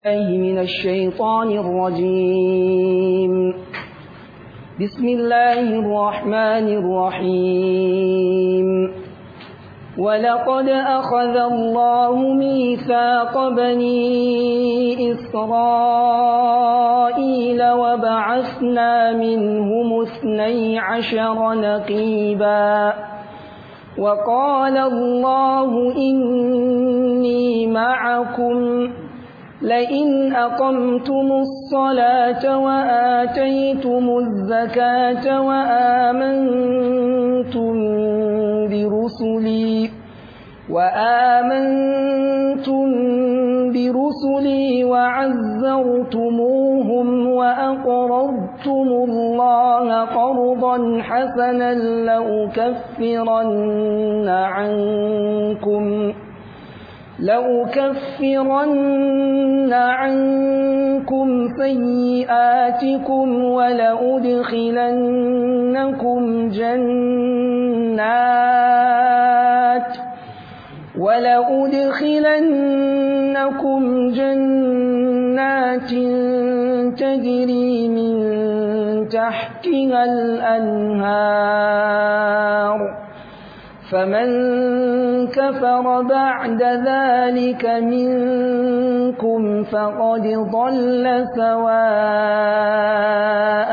الله من الشيطان الرجيم بسم الله الرحمن الرحيم ولقد أخذ الله ميثاق بني إسرائيل وبعثنا منهم اثني عشر نقيبا وقال الله إني معكم لئن أقمتم الصلاة وآتيتم الزكاة وآمنتم برسلي وآمنتم برسلي وعزرتموهم وأقرضتم الله قرضا حسنا لأكفرن عنكم لأكفرن عنكم سيئاتكم ولأدخلنكم جنات ولأدخلنكم جنات تجري من تحتها الأنهار فمن كفر بعد ذلك منكم فقد ضل سواء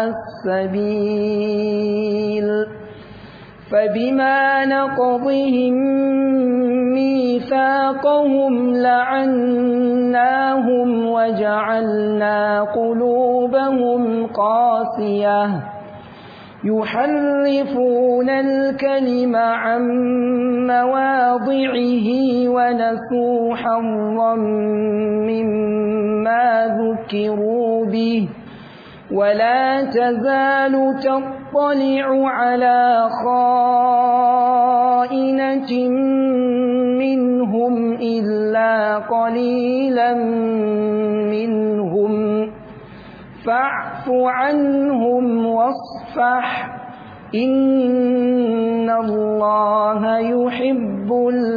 السبيل فبما نقضهم ميثاقهم لعناهم وجعلنا قلوبهم قاسيه يحرفون الكلم عن مواضعه ونسوا حظا مما ذكروا به ولا تزال تطلع على خائنة منهم إلا قليلا منهم فاعف عنهم واصفح إن الله يحب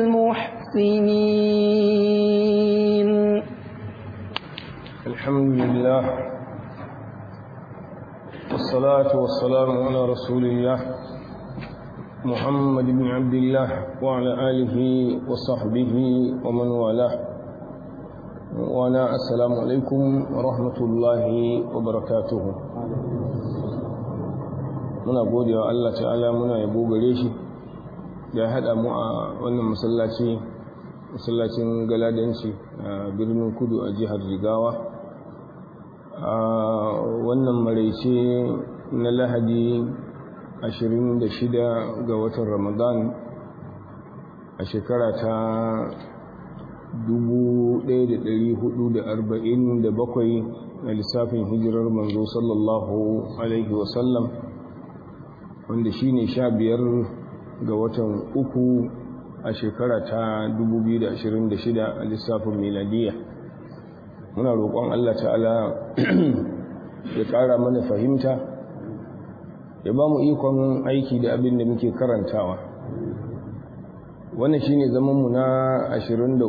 المحسنين الحمد لله والصلاة والسلام على رسول الله محمد بن عبد الله وعلى آله وصحبه ومن والاه وانا السلام عليكم ورحمة الله وبركاته muna gode wa Allah ta'ala muna yabo gare shi da ya haɗa mu a wannan masallaci masallacin galadanci a birnin kudu a jihar jigawa a wannan maraice na lahadi 26 ga watan ramadan a shekara ta 1447 na lissafin hijirar manzo sallallahu alaihi wasallam wanda shi ne sha biyar ga watan uku a shekara ta 2026 a lissafin miladiya muna roƙon Allah ta'ala ya ƙara mana fahimta ya ba mu ikon aiki da abin da muke karantawa wannan shi ne zamanmu na 23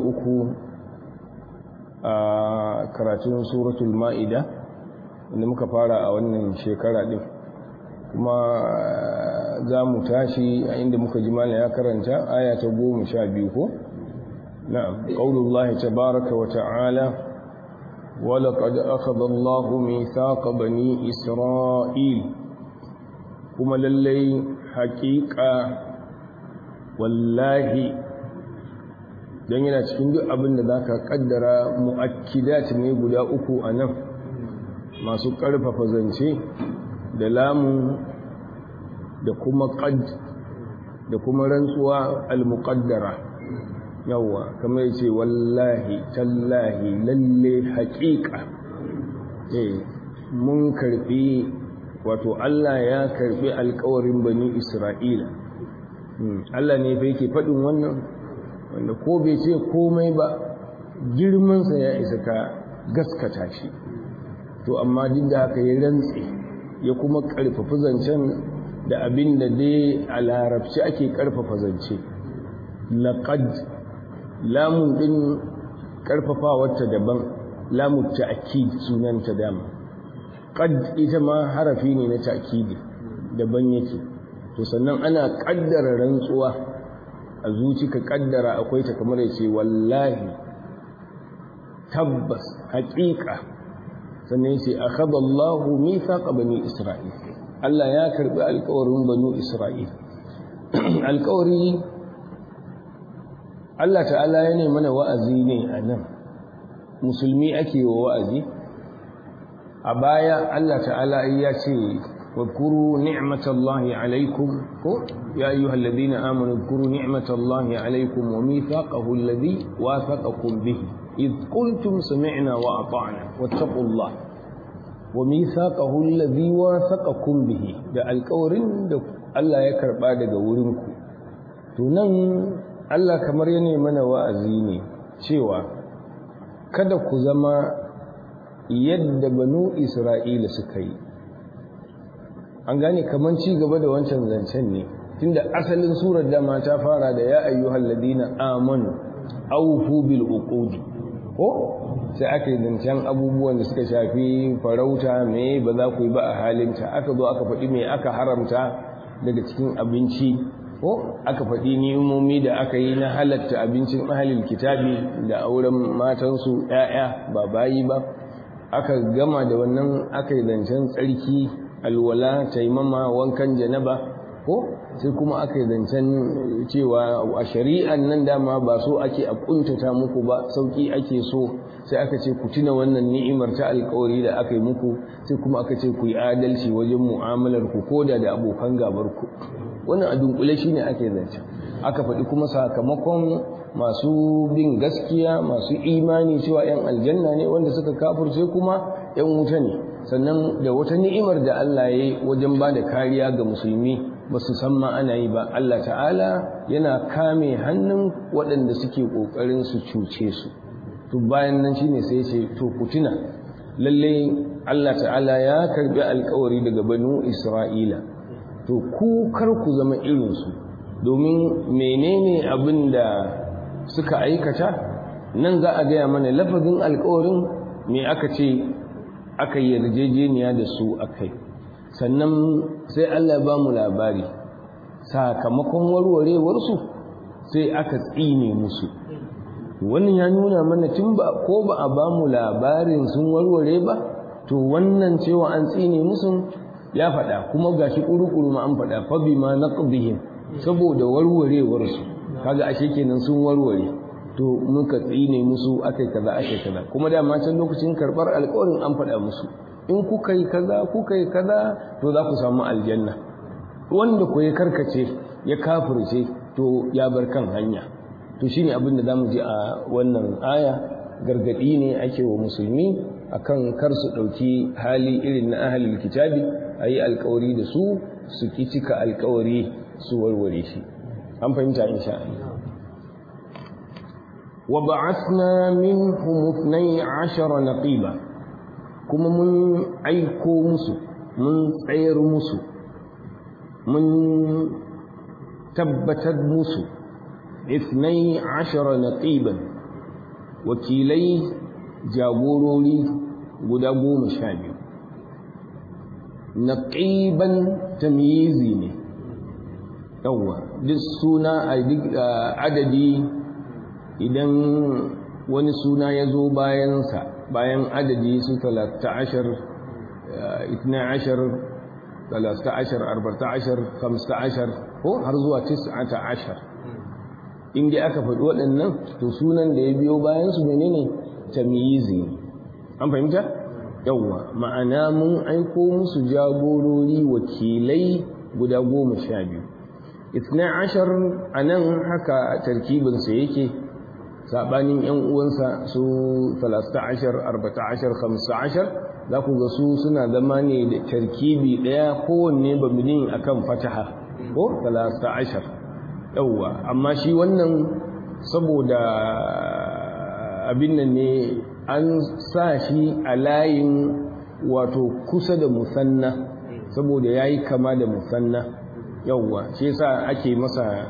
a karatun suratul ma'ida wanda muka fara a wannan shekara ɗin kuma za mu tashi a inda muka ji mana ya karanta aya ta goma sha biyu ko? na'am ƙaunullahi tabaraka wa ta'ala walaƙad akhadha Allahu mithaqa bani Isra'il kuma lallai haƙiƙa wallahi don yana cikin duk abin da za ka ƙaddara mu'akkidat ne guda uku a nan masu ƙarfafa zance da lamu da kuma qad da kuma rantsuwa al-muqaddara yawa kamar yace wallahi tallahi lalle haqiqa eh mun karbi wato Allah ya karbi alƙawarin bani Isra'ila Allah ne fa yake fadin wannan wanda ko bai ce komai ba girman sa ya isa ka gaskata shi to amma duk da haka ya rantse ya kuma karfafa zancen da abin da dai a larabci ake karfafa zance laqad lamun din karfafawarta daban lamu ta'kid sunanta dama qad ita ma harafi ne na ta'kidi daban yake to sannan ana kaddara rantsuwa a zuci ka kaddara akwai ta kamar yace wallahi tabbas haqiqa sannan yace akhadha Allahu mithaqa bani Isra'il Allah ya karbi alƙawarin banu Isra'il alƙawari Allah ta'ala ya ne mana wa'azi ne a nan musulmi ake wa wa'azi a baya Allah ta'ala ya ce wadkuru ni'matallahi alaikum ko ya ayyuhal ladina amanu wadkuru ni'matallahi alaikum wa mithaqahu alladhi wathaqakum bihi id qultum sami'na wa ata'na wattaqullah wa mithaqahu alladhi wathaqakum bihi da alƙawarin da Allah ya karba daga wurinku to nan Allah kamar ya mana wa'azi ne cewa kada ku zama yadda banu Isra'ila suka yi. An gane kamar ci gaba da wancan zancen ne, tunda asalin surar dama ta fara da ya ayyuhal ladina amanu aufu bil uqudi ko sai aka yi zancen abubuwan da suka shafi farauta me ba za ku yi ba a halinta aka zo aka faɗi me aka haramta daga cikin abinci ko aka faɗi ni'imomi da aka yi na halatta abincin ahalil kitabi da auren matansu ‘ya'ya ba bayi ba aka gama da wannan aka yi zancen tsarki alwala taimama wankan janaba ko sai kuma aka yi zancen cewa a shari'an nan dama ba so ake a kuntata muku ba sauki ake so sai aka ce ku tuna wannan ni'imar ta alkawari da aka yi muku sai kuma aka ce ku yi adalci wajen mu'amalar ku koda da abokan gabar ku wannan a dunkule shine ake zance aka faɗi kuma sakamakon masu bin gaskiya masu imani cewa 'yan aljanna ne wanda suka kafurce kuma 'yan wuta ne sannan da wata ni'imar da Allah ya yi wajen ba da kariya ga musulmi ba su san ma ana yi ba Allah ta'ala yana kame hannun waɗanda suke ƙoƙarin su cuce su to bayan nan shine sai ce to ku tuna lalle Allah ta'ala ya karbi alƙawari daga banu Isra'ila to ku kar ku zama irinsu domin menene abin da suka aikata nan za a gaya mana lafazin alkawarin me aka ce aka yi yarjejeniya da su akai sannan sai Allah ba mu labari sakamakon warwarewarsu sai aka tsine musu wannan ya nuna mana tun ba ko ba a ba mu labarin sun warware ba to wannan cewa an tsine musu ya faɗa kuma gashi ƙuru-ƙuru ma an faɗa fa bima naqdihim saboda warwarewar su kaga ashe kenan sun warware to muka tsine musu akai kaza akai kaza kuma da ma can lokacin karbar alƙawarin an faɗa musu in kuka yi kaza kuka yi kaza to za ku samu aljanna wanda ku ya karkace ya kafirce to ya bar kan hanya to shine abin da zamu ji a wannan aya gargadi ne ake wa musulmi akan kar su ɗauki hali irin na ahalil kitabi a yi alkawari da su su ki cika alkawari su warware shi an fahimta insha Allah wa ba'athna minhum 12 naqiba kuma mun aiko musu mun tsayar musu mun tabbatar musu 12 naqiban wakilai jagorori guda goma sha biyu naqiban tamyizi ne yawa duk suna a duk adadi idan wani suna ya zo bayansa bayan adadi su 13 12 13 14 15 ko har zuwa 19 inda aka faɗi waɗannan to sunan da ya biyo bayansu menene tamyizi ne an fahimta yawwa ma'ana mun aiko musu jagorori wakilai guda goma sha biyu itna ashar a nan haka tarkibinsa yake saɓanin yan uwansa su talasta ashar arbata ashar hamsa ashar za ku ga su suna zama ne da tarkibi ɗaya kowanne baminin akan fataha ko talasta ashar yawwa amma shi wannan saboda abin nan ne an sa shi a layin wato kusa da musanna saboda ya yi kama da musanna yauwa shi sa ake masa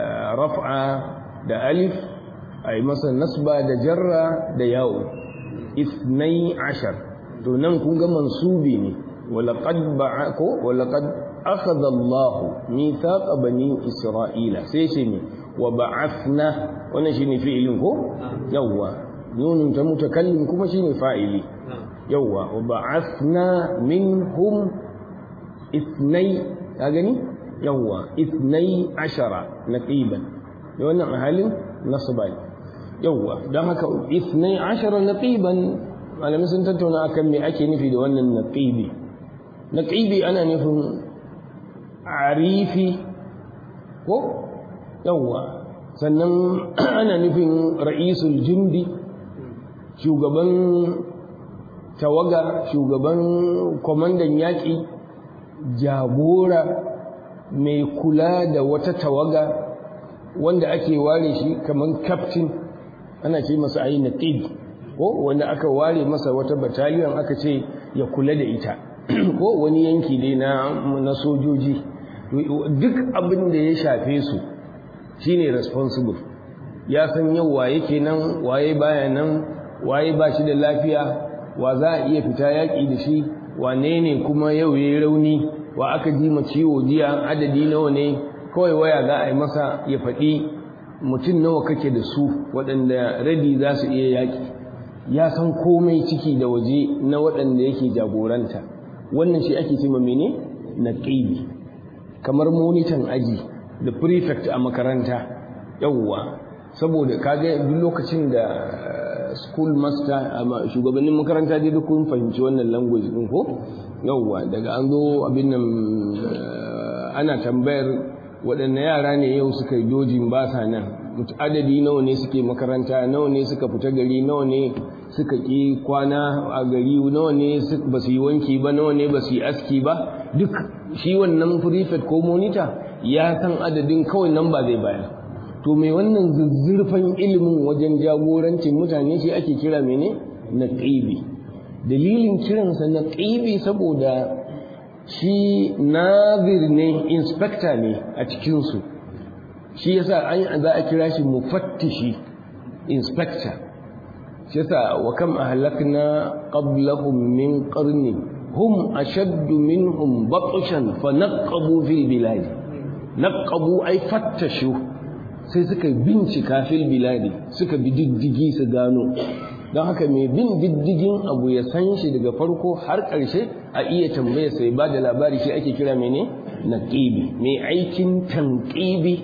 raf'a da alif a yi masa nasba da jarra da yawo ithnai ashar to nan kun ga mansubi ne walaqad ba'ako walaqad akhadha Allah mithaqa bani Isra'ila sai shi ne wa ba'athna wannan shine fi'ilin ko yawa nunun ta mutakallim kuma shine fa'ili yawa wa ba'athna minhum ithnai ka gani yawa ithnai ashara naqiban da wannan a halin nasba yawa dan haka ithnai ashara naqiban malamin sun tattauna akan me ake nufi da wannan naqibi naqibi ana nufin arifi ko yawa sannan ana nufin ra'isul jundi shugaban tawaga shugaban kwamandan yaƙi jagora mai kula da wata tawaga wanda ake ware shi kamar captain ana ce masa ayi naqib ko wanda aka ware masa wata battalion aka ce ya kula da ita ko wani yanki dai na na sojoji duk abin da ya shafe su shine responsible ya san yau waye kenan waye baya nan waye ba shi da lafiya wa za a iya fita yaƙi da shi wane ne kuma yau ya yi rauni wa aka ji ma ciwo jiya adadi nawa ne kawai waya za a yi masa ya faɗi mutum nawa kake da su waɗanda radi za su iya yaƙi ya san komai ciki da waje na waɗanda yake jagoranta wannan shi ake ce ma mene na ƙibi kamar monitan aji da prefect a makaranta yawwa saboda kaga duk lokacin da school master shugabannin makaranta dai duk kun fahimci wannan language din ko yawwa daga an zo abin nan ana tambayar waɗanne yara ne yau suka yi dojin ba sa nan adadi nawa ne suke makaranta nawa ne suka fita gari nawa ne suka ƙi kwana a gari nawa ne ba su yi wanki ba nawa ne ba su yi aski ba duk shi wannan prefect ko monitor ya san adadin kawai nan ba zai bayar to mai wannan zuzzurfan ilimin wajen jagorancin mutane shi ake kira mene na ƙibi dalilin kiransa na ƙibi saboda shi nazir ne inspector ne a cikinsu shi yasa an za a kira shi mufattishi inspector shi yasa wa kam ahlakna qablahum min qarni hum ashaddu minhum batshan fa naqabu fil bilad naqabu ay fattashu sai suka bincika fil biladi suka bi diddigi su gano don haka mai bin diddigin abu ya san shi daga farko har ƙarshe a iya tambaya sai ba da labari shi ake kira mene naqibi mai aikin tanqibi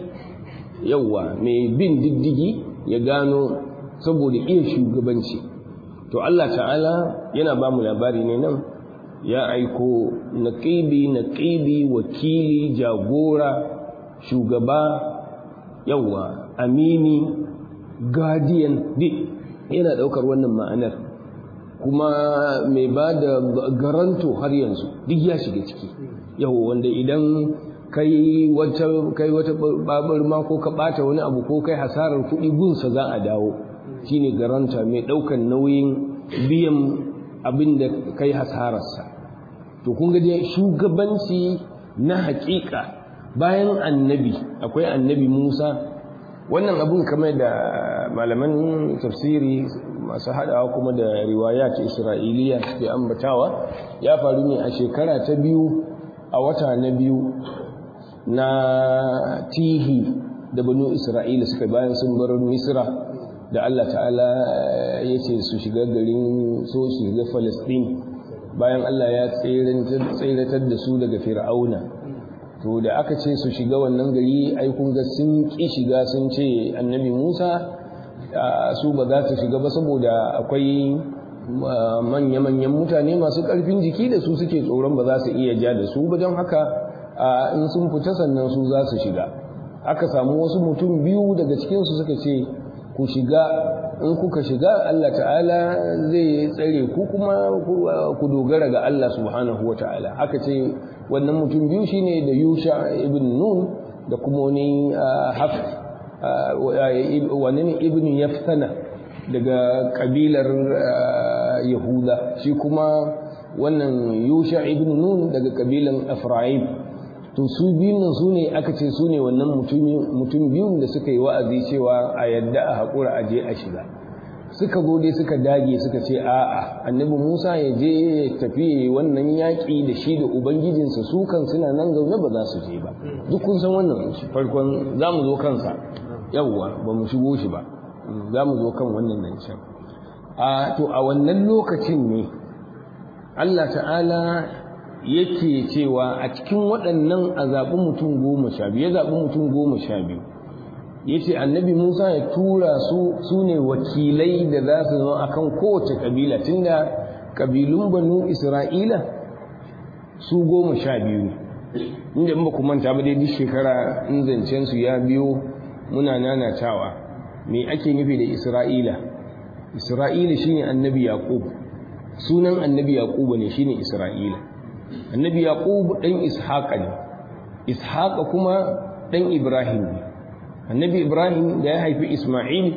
yawa mai bin diddigi ya gano saboda iya shugabanci to Allah ta'ala yana ba mu labari ne nan ya aiko naqibi naqibi wakili jagora shugaba yawa amini guardian duk yana daukar wannan ma'anar kuma mai ba da garanto har yanzu duk ya shiga ciki yawa wanda idan kai wata kai wata babar ma ko ka bata wani abu ko kai hasarar kuɗi gunsa za a dawo shine garanta mai daukan nauyin biyan abin da kai hasararsa to kun ga dai shugabanci na haƙiƙa bayan annabi akwai annabi Musa wannan abun kamar da malaman tafsiri masu haɗawa kuma da riwaya ta Isra'iliya suke ambatawa ya faru ne a shekara ta biyu a wata na biyu na tihi da banu Isra'ila suka bayan sun bar Misra da Allah ta'ala ya ce su shiga garin so su shiga Falastin bayan Allah ya tseratar da su daga Fir'auna to da aka ce su shiga wannan gari ai kun ga sun ki shiga sun ce annabi Musa su ba za su shiga ba saboda akwai manya-manyan mutane masu ƙarfin jiki da su suke tsoron ba za su iya ja da su ba don haka in sun fita sannan su za su shiga aka samu wasu mutum biyu daga cikinsu suka ce ku shiga in kuka shiga Allah ta'ala zai tsare ku kuma ku dogara ga Allah subhanahu wa ta'ala aka ce wannan mutum biyu shine da Yusha ibn Nun da kuma wani Haf wani ibn Yaftana daga kabilar Yahuda shi kuma wannan Yusha ibn Nun daga kabilan Efraim to su biyun nan su ne aka ce su ne wannan mutum biyun da suka yi wa'azi cewa a yadda a haƙura a je a shiga suka zo dai suka dage suka ce a'a annabi Musa ya je ya tafi wannan yaƙi da shi da ubangijinsa su kan suna nan zaune ba za su je ba duk kun san wannan farkon za mu zo kansa yawwa ba mu shigo shi ba za mu zo kan wannan nan can a to a wannan lokacin ne Allah ta'ala yake cewa a cikin waɗannan a zaɓi mutum goma sha biyu ya zaɓi mutum goma sha biyu ya ce annabi musa ya tura su su ne wakilai da za su zama akan kowace ƙabila tunda ƙabilun banu isra'ila su goma sha biyu ne inda in ba ku manta ba dai duk shekara in zancen su ya biyo muna nanatawa me ake nufi da isra'ila isra'ila shine annabi yaqub sunan annabi yaqub ne shine isra'ila annabi yaqub dan ishaqa ne ishaqa kuma dan ibrahim ne annabi ibrahim da ya haifi isma'il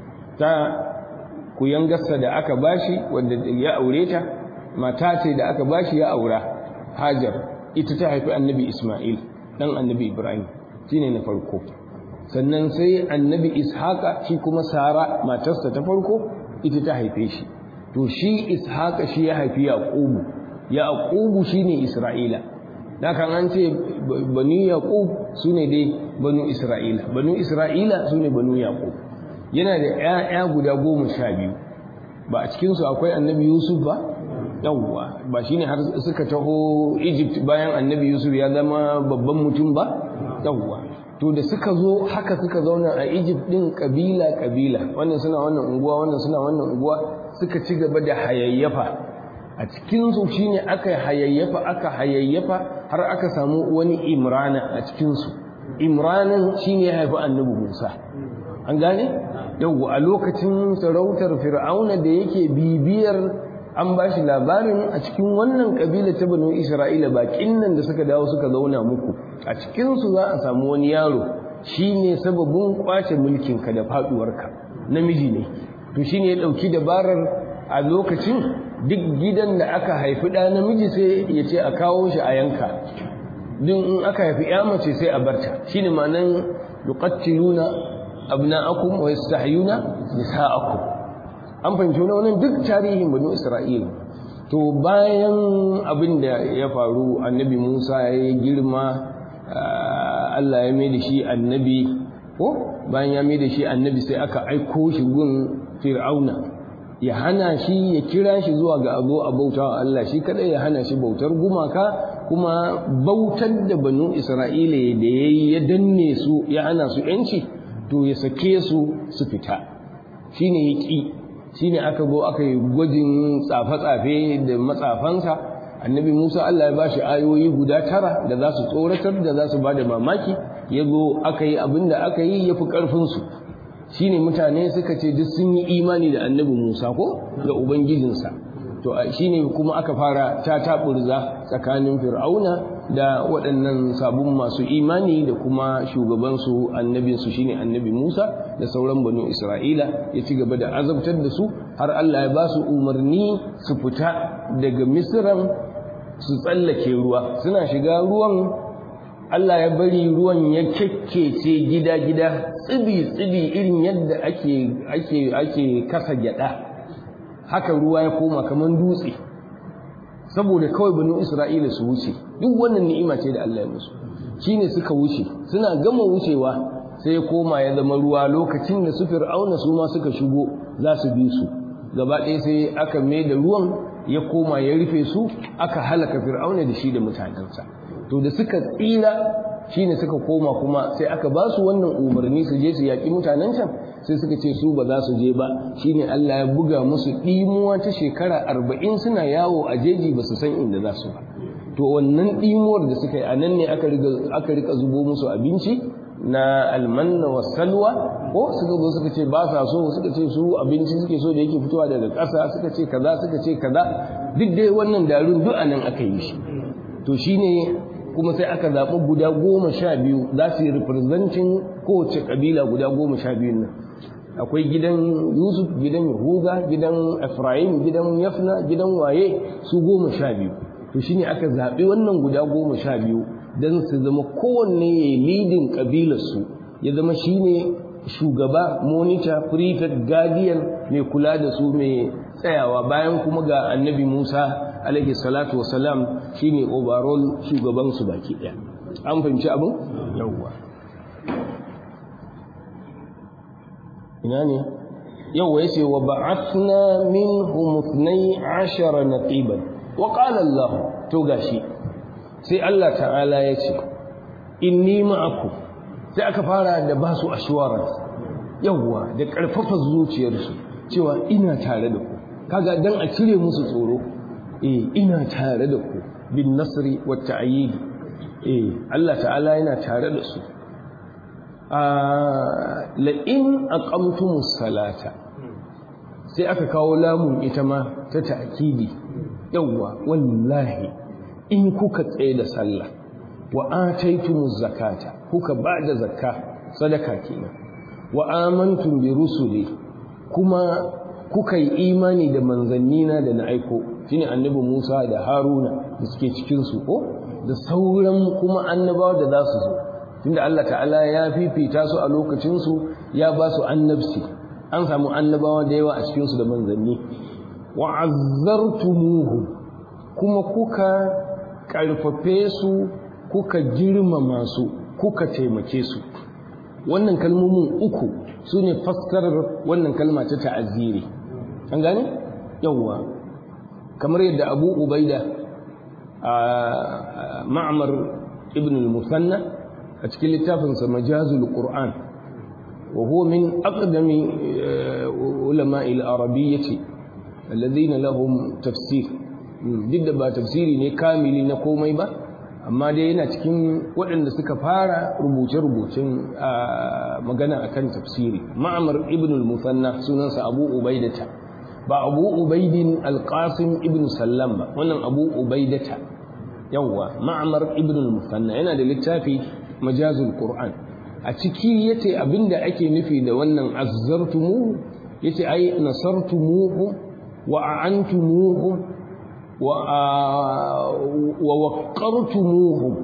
ta kuyangarsa da aka bashi wanda ya aure ta mata ce da aka bashi ya aura hajar ita ta haifi annabi isma'il dan annabi ibrahim shine na farko sannan sai annabi ishaqa shi kuma sara matarsa ta farko ita ta haife shi to shi ishaqa shi ya haifi yaqubu yaqubu shine isra'ila da kan an ce banu yaqub sune dai banu isra'ila banu isra'ila sune banu yaqub yana da ƴaƴa guda goma sha biyu ba a cikin su akwai annabi yusuf ba yawwa ba shine har suka taho egypt bayan annabi yusuf ya zama babban mutum ba yawwa to da suka zo haka suka zauna a Egypt din kabila kabila wannan suna wannan unguwa wannan suna wannan unguwa suka ci gaba da hayayyafa a cikin su shine aka hayayyafa aka hayayyafa har aka samu wani Imrana a cikin su Imranan shine ya haifi Annabi Musa an gane yau a lokacin sarautar Fir'auna da yake bibiyar an ba shi labarin a cikin wannan kabila ta banu isra'ila bakin nan da suka dawo suka zauna muku a cikinsu za a samu wani yaro shi ne sababin kwace mulkinka da faduwarka namiji ne to shi ne ya ɗauki dabarar a lokacin duk gidan da aka haifi ɗa namiji sai ya ce a kawo shi a yanka din in aka haifi ya mace sai a barta shi ne ma'anan yuqattiluna abna'akum wa yastahyuna nisa'akum an fahimci wannan duk tarihin banu isra'ila to bayan abin da ya faru annabi musa ya yi girma allah ya mai da shi annabi ko bayan ya mai da shi annabi sai aka aiko shi gun fir'auna ya hana shi ya kira shi zuwa ga abu a bauta wa allah shi kadai ya hana shi bautar gumaka kuma bautar da banu isra'ila da ya yi ya danne su ya hana su yanci to ya sake su su fita shine ya ƙi shine aka go aka yi gwajin tsafe-tsafe da matsafansa annabi musa allah ya bashi ayoyi guda tara da za su tsoratar da za su ba da mamaki ya zo aka yi abin da aka yi ya fi ƙarfinsu shine mutane suka ce duk sun yi imani da annabi musa ko ga ubangijinsa to shine kuma aka fara ta taɓurza tsakanin fir'auna da waɗannan sabon masu imani da kuma shugabansu annabinsu shine annabi Musa da sauran banu Isra'ila ya ci gaba da azabtar da su har Allah ya ba su umarni su fita daga Misran su tsallake ruwa suna shiga ruwan Allah ya bari ruwan ya kekkece gida-gida tsibi-tsibi irin yadda ake ake ake kasa gyada haka ruwa ya koma kamar dutse saboda kawai banu Isra'ila su wuce duk wannan ni'ima ce da Allah ya musu shine suka wuce suna gama wucewa sai ya koma ya zama ruwa lokacin da su fir'auna su ma suka shigo za su bi su gaba ɗaya sai aka mai da ruwan ya koma ya rufe su aka halaka fir'auna da shi da mutanensa to da suka tsira shine suka koma kuma sai aka ba su wannan umarni su je su yaƙi mutanen can sai suka ce su ba za su je ba shine Allah ya buga musu ɗimuwa ta shekara arba'in suna yawo a jeji ba su san inda za su ba to wannan ɗimuwar da suka yi a nan ne aka rika zubo musu abinci na almanna wa salwa ko suka zo suka ce ba sa so suka ce su abinci suke so da yake fitowa daga ƙasa suka ce kaza suka ce kaza duk dai wannan darun duk a nan aka yi shi to shine kuma sai aka zaɓi guda goma sha biyu za su yi representin kowace ƙabila guda goma sha biyun nan akwai gidan yusuf gidan yahuda gidan ephraim gidan yafna gidan waye su goma sha biyu to shine aka zaɓi wannan guda goma sha biyu don su zama kowanne ya yi lidin ƙabilarsu ya zama shine shugaba monitor prefect guardian mai kula da su mai tsayawa bayan kuma ga annabi musa alaihi salatu wasalam shine overall shugaban su baki ɗaya an fahimci abin yawwa ina ne yawwa yace wa ba'athna minhum 12 naqiban wa qala Allah to gashi sai Allah ta'ala yace inni ma'akum sai aka fara da basu assurance yawwa da karfafa zuciyarsu cewa ina tare da ku kaga dan a cire musu tsoro eh ina tare da ku bin nasri wat ta'yid eh Allah ta'ala yana tare da su la in aqamtumus salata sai aka kawo lamun ita ma ta ta'kidi yawwa wallahi in kuka tsaye da sallah wa ataitumuz zakata kuka bada zakka sadaka kenan wa amantum bi rusuli kuma kuka yi imani da manzannina da na aiko shine annabi Musa da Haruna da suke cikin su ko da sauran kuma annabawa da za su zo tunda Allah ta'ala ya fifita su a lokacin su ya ba su annabci an samu annabawa da yawa a cikin su da manzanni wa azzartumuhu kuma kuka karfafe su kuka girmama su kuka taimake su wannan kalmomin uku su ne fassarar wannan kalma ta ta'aziri an gane yawwa kamar yadda abu ubaida a ma'amar ibn al-musanna a cikin littafinsa majazul qur'an wa huwa min aqdami ulama al-arabiyyati alladhina lahum tafsir duk da ba tafsiri ne kamili na komai ba amma dai yana cikin waɗanda suka fara rubuce-rubucen magana akan tafsiri ma'amar ibn al-musanna sunansa abu ubaidata ba abu ubaidin al-qasim ibn sallam ba wannan abu ubaidata yawwa ma'amar ibn al-musanna yana da littafi majazul qur'an a ciki yace abinda ake nufi da wannan azzartumu yace ai nasartumuhu wa a'antumuhu ووقرتموهم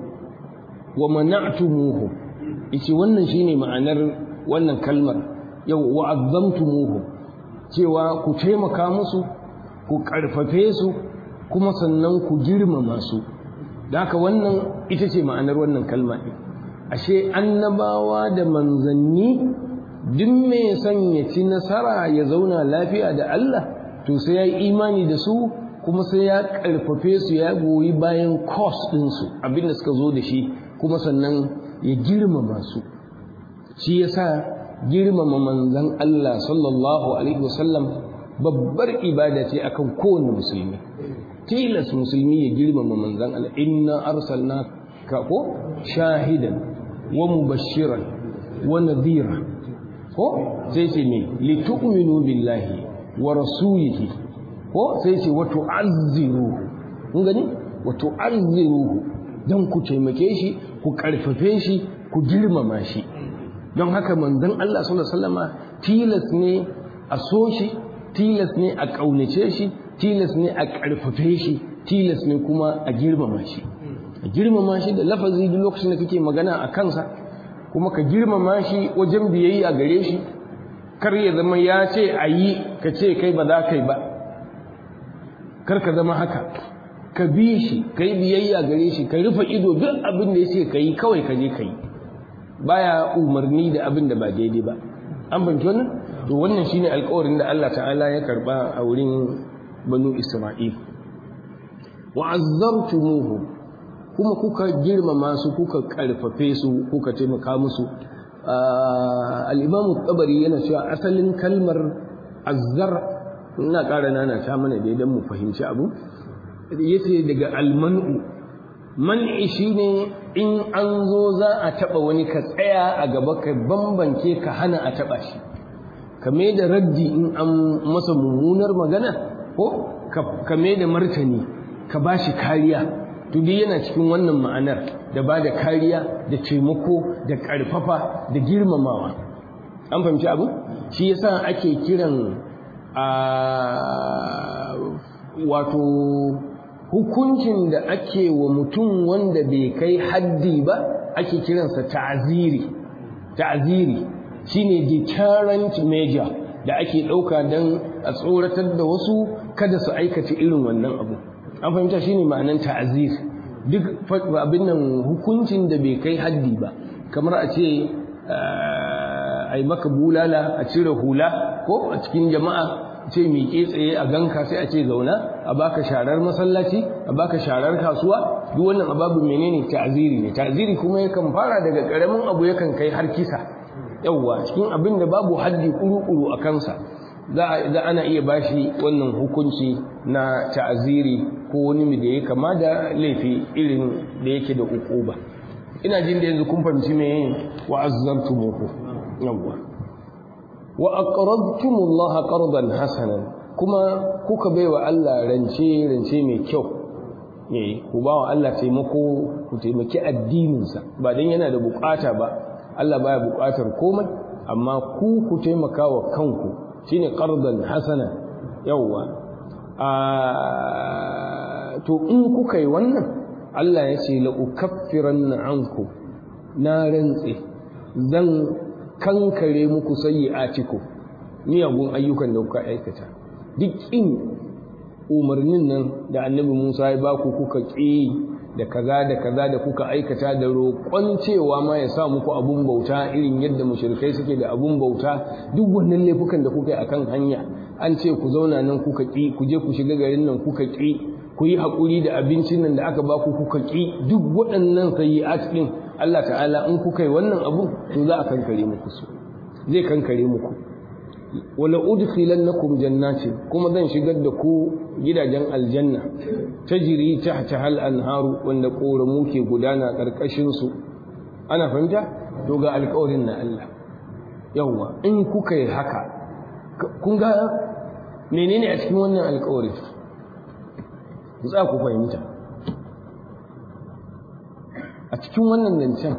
ومنعتموهم yace wannan shine ma'anar wannan kalmar yau wa'azzamtumuhum cewa ku taimaka musu ku karfafe su kuma sannan ku girmama su da haka wannan ita ce ma'anar wannan kalma ɗin ashe annabawa da manzanni duk mai son ya ci nasara ya zauna lafiya da Allah to sai ya yi imani da su kuma sai ya karfafe su ya goyi bayan kos ɗinsu abinda suka zo da shi kuma sannan ya girmama su shi ya sa girmama manzan Allah sallallahu alaihi wasallam babbar ibada ce akan kowane musulmi tilas musulmi ya girmama manzan Allah inna arsalna ka ko shahidan wa mubashiran wa nadhira ko sai ce me litu'minu billahi wa rasulihi ko sai ce wato azziruhu kun gani wato azziruhu don ku taimake shi ku karfafe shi ku girmama shi don haka manzon Allah sallallahu alaihi wasallama tilas ne a so shi tilas ne a kaunace shi tilas ne a karfafe shi tilas ne kuma a girmama shi a girmama shi da lafazi duk lokacin da kake magana a kansa kuma ka girmama shi wajen biyayya gare shi kar ya zama ya ce a yi ka ce kai ba za ka yi ba kar ka zama haka ka bi shi ka yi biyayya gare shi ka rufe ido duk abin da ya ce ka yi kawai ka je ka yi baya umarni da abin da ba daidai ba an banci wannan to wannan shine alƙawarin da Allah ta'ala ya karba a wurin banu Isra'il wa azzartumuhum kuma kuka girmama su kuka karfafe su kuka taimaka musu al-Imam tabari yana cewa asalin kalmar azzar ina ƙara nana ta mana da idan mu fahimci abu yace daga almanu man'i shine in an zo za a taba wani ka tsaya a gaba ka bambance ka hana a taba shi kame da raddi in an masa mummunar magana ko kame da martani ka bashi kariya to duk yana cikin wannan ma'anar da ba da kariya da taimako da ƙarfafa da girmamawa an fahimci abu shi yasa ake kiran a wato hukuncin da ake wa mutum wanda bai kai haddi ba ake kiransa ta'aziri ta'aziri shine deterrent measure da ake ɗauka don a tsoratar da wasu kada su aikata irin wannan abu an fahimta shine ma'anan ta'azir duk abin nan hukuncin da bai kai haddi ba kamar a ce a yi maka bulala a cire hula ko a cikin jama'a ce miƙe tsaye a ganka sai a ce zauna a baka sharar masallaci a baka sharar kasuwa duk wannan ababu menene ta'ziri ne ta'ziri kuma yakan fara daga karamin abu yakan kai har kisa yawwa cikin abin da babu haddi kuru-kuru a kansa za ana iya bashi wannan hukunci na ta'ziri ko wani da ya kama da laifi irin da yake da ukuba ina jin da yanzu kun fahimci me wa azzartumuhu yawwa wa aqradtumullaha qardan hasanan kuma kuka baiwa Allah rance rance mai kyau eh ku bawa Allah taimako ku taimaki addininsa ba dan yana da bukata ba Allah baya bukatar komai amma ku ku taimaka wa kanku shine qardan hasanan yawwa a to in kuka yi wannan Allah ya ce la ukaffiranna anku na rantse zan kankare muku sayyi'atikum miyagun ayyukan da kuka aikata duk in umarnin nan da annabi Musa ya baku kuka ƙi da kaza da kaza da kuka aikata da roƙon cewa ma ya sa muku abun bauta irin yadda mushrikai suke da abun bauta duk wannan laifukan da kuka yi akan hanya an ce ku zauna nan kuka ƙi ku je ku shiga garin nan kuka ƙi ku yi haƙuri da abincin nan da aka baku kuka ƙi duk waɗannan sayyi'at ɗin Allah ta'ala in kuka yi wannan abu to za a kankare muku su zai kankare muku wala udkhilannakum jannatin kuma zan shigar da ku gidajen aljanna tajri tahta hal anharu wanda koramu ke gudana karkashin su ana fahimta to ga alƙawarin na Allah yawa in kuka yi haka kun ga menene a cikin wannan alƙawari za ku fahimta a cikin wannan zancen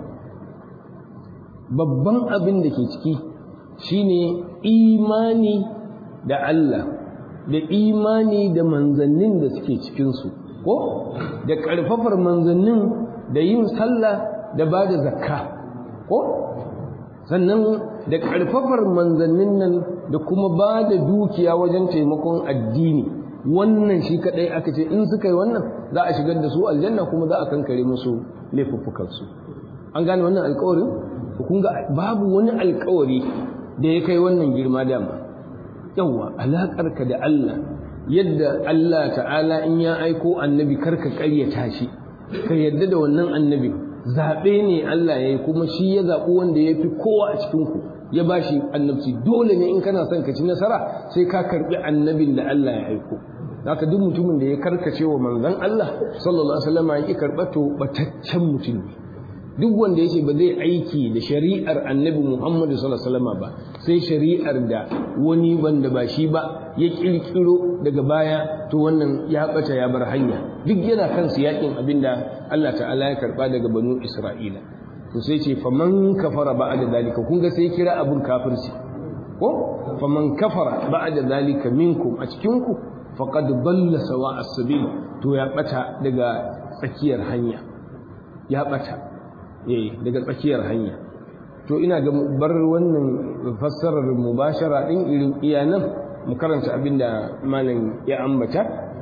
babban abin da ke ciki shine imani da Allah da imani da manzannin da suke cikinsu ko da ƙarfafar manzannin da yin sallah da ba da zakka ko sannan da ƙarfafar manzannin nan da kuma ba da dukiya wajen taimakon addini wannan shi kaɗai aka ce in suka yi wannan za a shigar da su aljanna kuma za a kankare musu laifuffukansu an gane wannan alkawarin kun ga babu wani alkawari da ya kai wannan girma dama yawa alaƙarka da Allah yadda Allah ta'ala in ya aiko annabi karka ƙaryata shi ka yadda da wannan annabi zaɓe ne Allah ya yi kuma shi ya zaɓi wanda ya fi kowa a cikinku ya ba shi annabci dole ne in kana son ka ci nasara sai ka karɓi annabin da Allah ya aiko haka duk mutumin da ya karkace wa manzon Allah sallallahu alaihi wasallam ya ki karɓa to bataccen mutum ne duk wanda ya ce ba zai aiki da shari'ar annabi Muhammadu sallallahu alaihi wasallam ba sai shari'ar da wani wanda ba shi ba ya kirkiro daga baya to wannan ya bata ya bar hanya duk yana kan yakin abinda Allah ta'ala ya karba daga banu Isra'ila to sai ce faman kafara ba'da zalika kun ga sai kira abun kafirci ko faman kafara ba'da zalika minkum a cikin ku faqad dalla sawa as-sabil to ya bata daga tsakiyar hanya ya bata daga tsakiyar hanya to ina ga bar wannan fassarar mubashara din irin iyanan mu karanta abinda malam ya ambata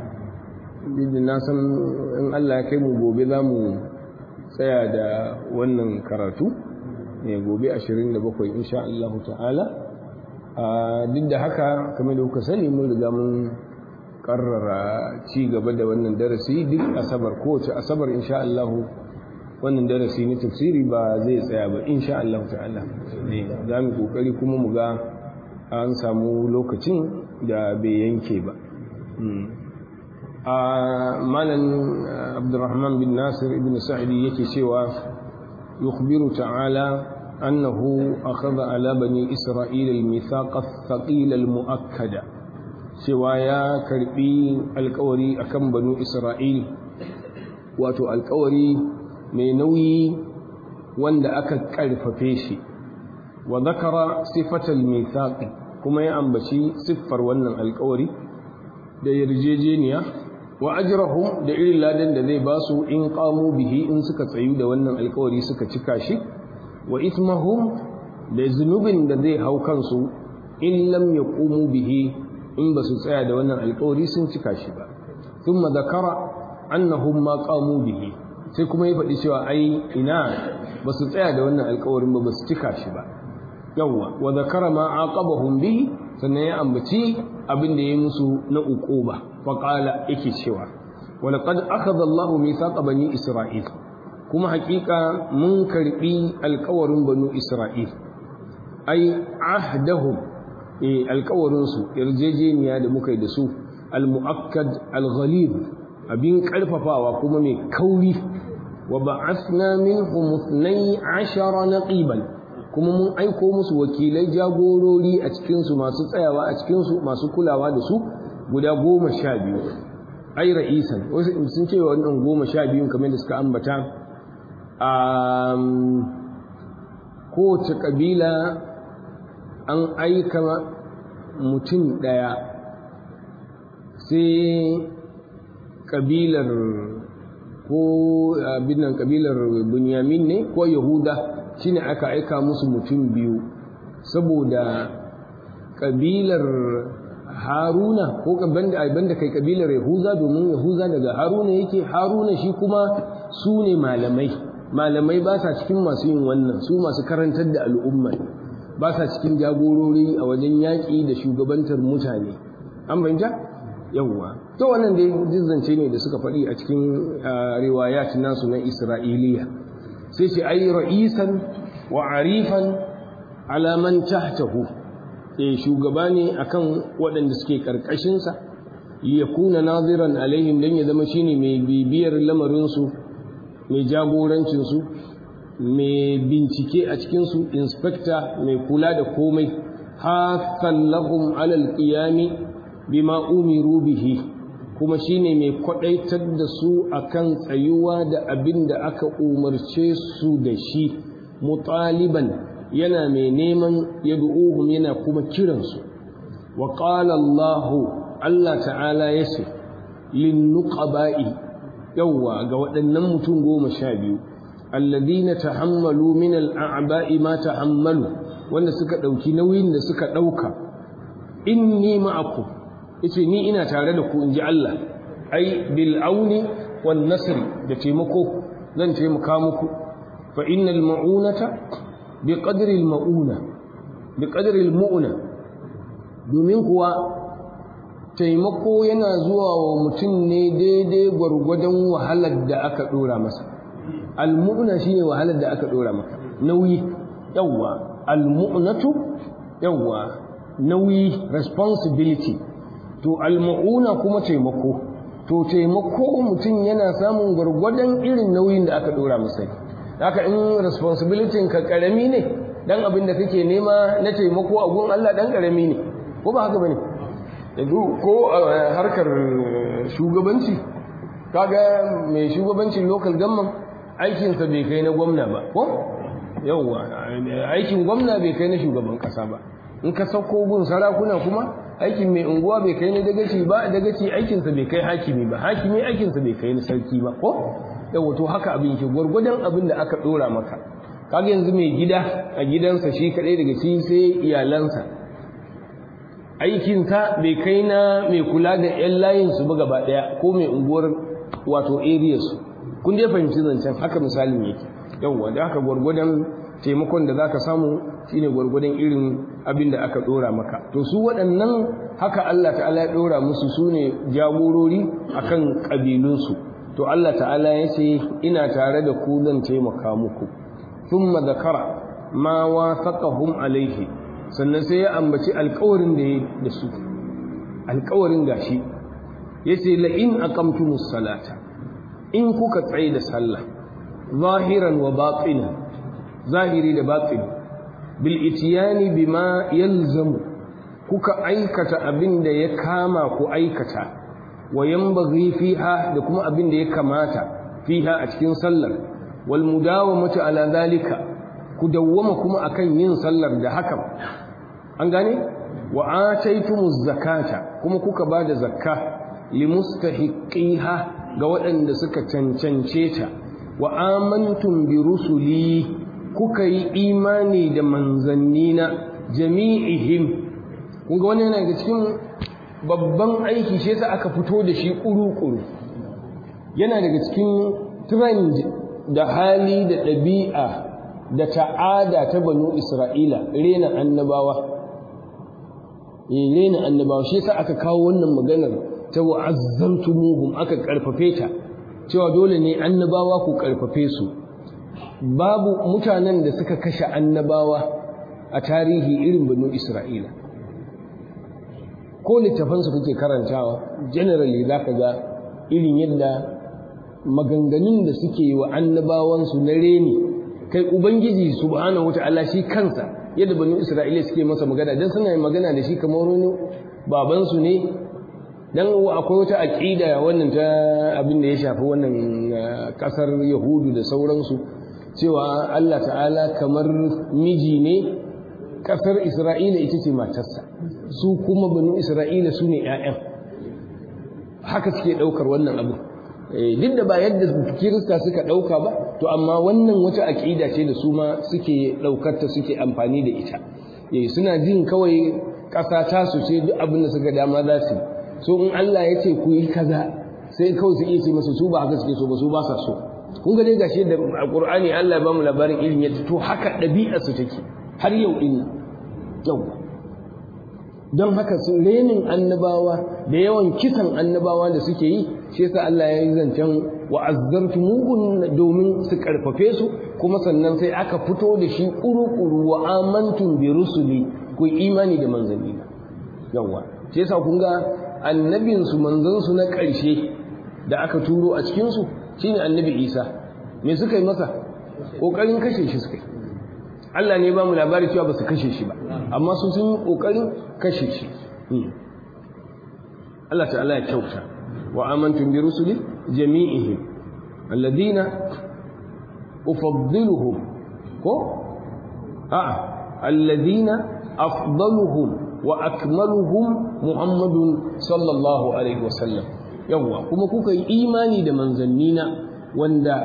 da na san in Allah ya kai mu gobe za mu tsaya da wannan karatu ne gobe 27 insha Allah ta'ala duk da haka kamar da kuka sani mun riga mun karrara ci gaba da wannan darasi duk asabar kowace asabar insha Allah wannan darasi na tafsiri ba zai tsaya ba insha Allah ta'ala ne za mu kokari kuma mu ga an samu lokacin da bai yanke ba a malam abdurrahman bin nasir ibn sa'idi yake cewa yukhbiru ta'ala annahu akhadha ala bani isra'ila al-mithaq ath-thaqil al-mu'akkada cewa ya karbi alkawari akan banu isra'il wato alkawari mai nauyi wanda aka karfafe shi wa zakara sifatal mithaq kuma ya ambaci siffar wannan alkawari da yarjejeniya wa ajrahum da irin ladan da zai basu in qamu bihi in suka tsayu da wannan alkawari suka cika shi wa ismahum da zunubin da zai hau kansu in lam yaqumu bihi in ba su tsaya da wannan alƙawari sun cika shi ba thumma zakara annahum ma qamu bihi sai kuma ya faɗi cewa ai ina ba su tsaya da wannan alƙawarin ba ba su cika shi ba yawwa wa zakara ma aqabahum bihi sannan ya ambaci abin da ya musu na uquba fa qala yake cewa wa laqad akhadha Allahu mithaqa bani Isra'il kuma hakika mun karbi alƙawarin banu Isra'il ai ahdahum eh alƙawarin su yarjejeniya da muka yi da su al-mu'akkad al-ghalib abin karfafawa kuma mai kauri wa ba'athna minhum 12 naqiban kuma mun aiko musu wakilai jagorori a cikinsu masu tsayawa a cikinsu masu kulawa da su guda goma sha biyu ai ra'isan wasu sun ce wannan goma sha biyun kamar da suka ambata a kowace ƙabila an aika mutum ɗaya sai ƙabilar ko abin nan ƙabilar bunyamin ne ko yahuda shine aka aika musu mutum biyu saboda kabilar haruna ko banda kai kabilar yahuza domin yahuza daga haruna yake haruna shi kuma su ne malamai malamai ba sa cikin masu yin wannan su masu karantar da al'umma ba sa cikin jagorori a wajen yaƙi da shugabantar mutane an fahimta yawwa to wannan dai jizzance ne da suka faɗi a cikin riwayat nasu na isra'iliya sai ce ai ra'isan wa arifan alaman tahtahu eh shugaba ne akan waɗanda suke karkashin sa yakuna naziran alaihim dan ya zama shine mai bibiyar lamarin su mai jagorancin su mai bincike a cikin su inspector mai kula da komai hasan lahum alal qiyami bima umiru bihi kuma shine mai kwadaitar da su akan tsayuwa da abin da aka umarce su da shi mutaliban yana mai neman yad'uhum yana kuma kiransu wa qala Allah Allah ta'ala yace lin nuqaba'i yawa ga waɗannan mutum goma sha biyu alladhina tahammalu min al'aba'i ma tahammalu wanda suka ɗauki nauyin da suka ɗauka inni ma'akum yace ni ina tare da ku inji Allah ai bil auni wan nasr da taimako zan taimaka muku fa innal ma'unata bi qadri al ma'una bi qadri al mu'una domin kuwa taimako yana zuwa wa mutum ne daidai gwargwadon wahalar da aka dora masa al mu'una shine wahalar da aka dora maka nauyi yawa al mu'natu yawa nauyi responsibility to almu'una kuma taimako to taimako mutum yana samun gwargwadon irin nauyin da aka dora masa haka in responsibility ka karami ne dan abin da kake nema na taimako a gun Allah dan karami ne ko ba haka bane yanzu ko harkar shugabanci kaga mai shugabancin local government aikinsa bai kai na gwamna ba ko yauwa aikin gwamna bai kai na shugaban kasa ba in ka sauko gun sarakuna kuma aikin mai unguwa bai kai na dagaci ba dagaci aikinsa bai kai hakimi ba hakimi aikinsa bai kai na sarki ba ko yawa to haka abin ke gwargwadon abin da aka dora maka kaga yanzu mai gida a gidansa shi kadai daga shi sai iyalansa aikinsa bai kai na mai kula da yan layin su ba gaba daya ko mai unguwar wato area su kun dai fahimci zancen haka misalin yake yawa da haka gwargwadon taimakon da zaka samu shine gwargwadon irin abin da aka dora maka to su waɗannan haka Allah ta'ala ya dora musu sune jagorori akan kabilunsu to Allah ta'ala ya ce ina tare da ku zan taimaka muku thumma zakara ma wasaqahum alaihi sannan sai ya ambaci alƙawarin da ya da su alƙawarin gashi yace la in aqamtumus salata in kuka tsaye da sallah zahiran wa batinan zahiri da batini bil itiyani bima yalzamu kuka aikata abin da ya kama ku aikata wa yanbaghi fiha da kuma abin da ya kamata fiha a cikin sallar wal mudawamatu ala zalika ku dawwama kuma akan yin sallar da hakan an gane wa ataytumuz zakata kuma kuka bada zakka limustahiqiha ga waɗanda suka cancance ta wa amantum bi rusuli kuka yi imani da manzannina jami'ihim kun ga wannan yana daga cikin babban aiki shi yasa aka fito da shi kuru-kuru yana daga cikin trend da hali da ɗabi'a da ta'ada ta banu isra'ila rena annabawa rena annabawa shi yasa aka kawo wannan maganar ta wa'azzantumuhum aka karfafe ta cewa dole ne annabawa ku karfafe su babu mutanen da suka kashe annabawa a tarihi irin banu isra'ila ko littafansu kuke karantawa generally za ka ga irin yadda maganganun da suke yi wa annabawansu na reni kai ubangiji subhanahu wata'ala shi kansa yadda banu isra'ila suke masa magana dan suna magana da shi kamar wani babansu ne dan akwai wata aqida wannan ta abin da ya shafi wannan kasar yahudu da sauransu cewa Allah ta'ala kamar miji ne kasar isra'ila ita ce matarsa su kuma banu isra'ila su ne 'ya'yan haka suke ɗaukar wannan abu duk da ba yadda kirista suka ɗauka ba to amma wannan wata aƙida ce da su ma suke ɗaukarta suke amfani da ita suna jin kawai ƙasa ta su ce duk abin da suka dama za su so in Allah ya ce ku yi kaza sai kawai su iya ce masa su ba haka suke so ba su ba sa so kun ga dai gashi da Qur'ani Allah ya ba mu labarin ilimi to haka ɗabi'ar su take har yau din yau don haka su renin annabawa da yawan kisan annabawa da suke yi shi yasa Allah ya yi zancen wa'azzartu mugun domin su karfafe su kuma sannan sai aka fito da shi kuru-kuru wa amantum bi rusuli ku imani da manzanni yawa shi yasa kun ga annabin su manzon su na ƙarshe da aka turo a cikin su shine annabi Isa me suka yi masa kokarin kashe shi suka yi Allah ne ba mu labari cewa ba su kashe shi ba amma su sun yi kokarin kashe shi Allah ta'ala ya kyauta wa amantum bi rusuli jami'ihim alladhina ufaddiluhum ko a alladhina afdaluhum wa akmaluhum muhammadun sallallahu alaihi wasallam yawa kuma kuka yi imani da manzannina wanda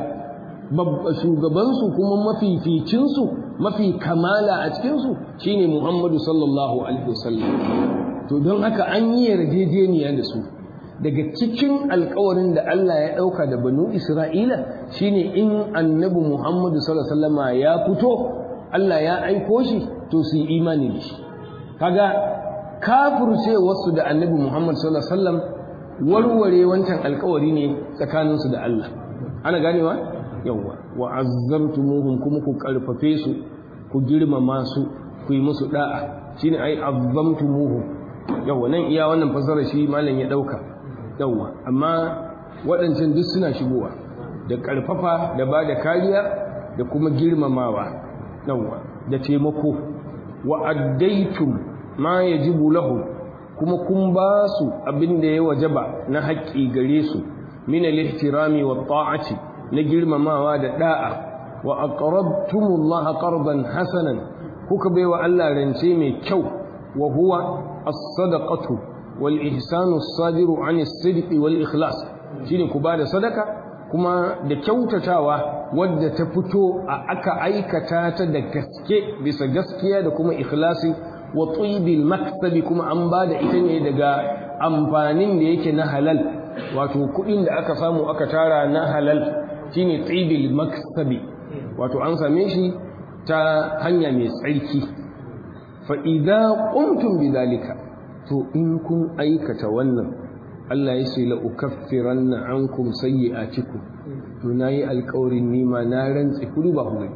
shugabansu kuma mafificinsu mafi kamala a cikinsu shine Muhammadu sallallahu alaihi wasallam to don haka an yi yarjejeniya da su daga cikin alkawarin da Allah ya ɗauka da banu Isra'ila shine in annabi Muhammadu sallallahu alaihi wasallama ya fito Allah ya aiko shi to su yi imani da shi kaga kafirce wasu da annabi Muhammad sallallahu alaihi wasallam warware wancan alkawari ne tsakaninsu da Allah ana ganewa yawwa wa azzartumuhum kuma ku karfafe su ku girmama su ku yi musu da'a shine ai azzamtumuhum yawwa nan iya wannan fasara shi malam ya dauka yawwa amma waɗancan duk suna shigowa da karfafa da ba da kariya da kuma girmamawa yawwa da taimako wa addaitum ma yajibu lahu kuma kun ba su abin da ya wajaba na haƙƙi gare su min al-ihtirami wa ta'ati na girmamawa da da'a wa aqrabtumullaha qardan hasanan kuka baiwa Allah rance mai kyau wa huwa as-sadaqatu wal ihsanu as-sadiru 'ani as-sidqi wal ikhlas shine ku bada sadaka kuma da kyautatawa wadda ta fito a aka aikata ta da gaske bisa gaskiya da kuma ikhlasi wa tibil maktabi kuma an bada ita ne daga amfanin da yake na halal wato kuɗin da aka samu aka tara na halal shine tsibil maksabi wato an same shi ta hanya mai tsarki fa idza qumtum bidalika to in kun aikata wannan Allah ya ce la ukaffiranna ankum sayyi'atikum to nayi alƙawarin nima na rantsi kudu ba hudu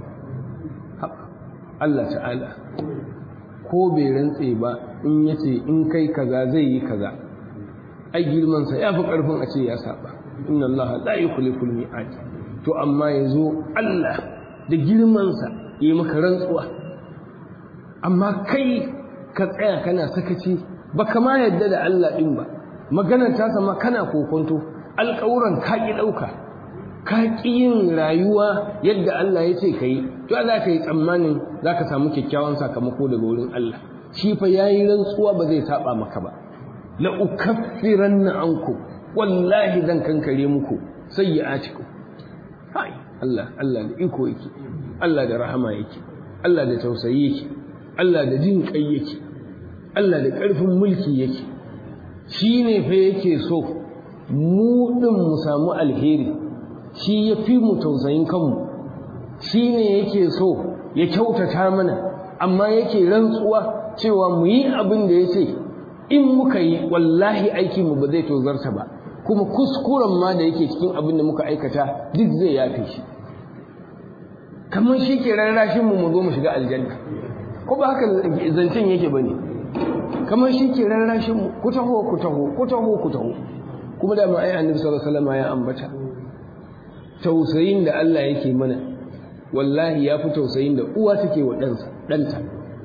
Allah ta'ala ko bai rantse ba in yace in kai kaza zai yi kaza ai girman sa yafi karfin a ce ya saba inna Allah la yukhliful mi'ad to amma ya zo Allah da girmansa ya yi maka rantsuwa amma kai ka tsaya kana sakaci ba kama yadda da Allah ɗin ba maganar ta sama kana kokonto alƙawuran ka ƙi ɗauka ka ƙi yin rayuwa yadda Allah ya ce ka yi to za ka yi tsammanin za ka samu kyakkyawan sakamako daga wurin Allah shi fa ya yi rantsuwa ba zai saba maka ba la ukaffiranna ankum wallahi zan kankare muku sayyi'atikum hai Allah Allah da iko yake Allah da rahama yake Allah da tausayi yake Allah da jin kai yake Allah da ƙarfin mulki yake shi ne fa yake so mu ɗin mu samu alheri shi ya fi mu tausayin kanmu shi ne yake so ya kyautata mana amma yake rantsuwa cewa mu yi abin da ya ce in muka yi wallahi aikinmu ba zai tozarta ba kuma kuskuren ma da yake cikin abin da muka aikata duk zai yafe shi kamar shi ke rarrashin mu mu zo mu shiga aljanna ko ba haka zancen yake bane kamar shi ke rarrashin mu ku taho ku taho ku taho ku taho kuma da ma ai annabi sallallahu alaihi wasallam ya ambata tausayin da Allah yake mana wallahi ya fi tausayin da uwa take wa ɗansa ɗanta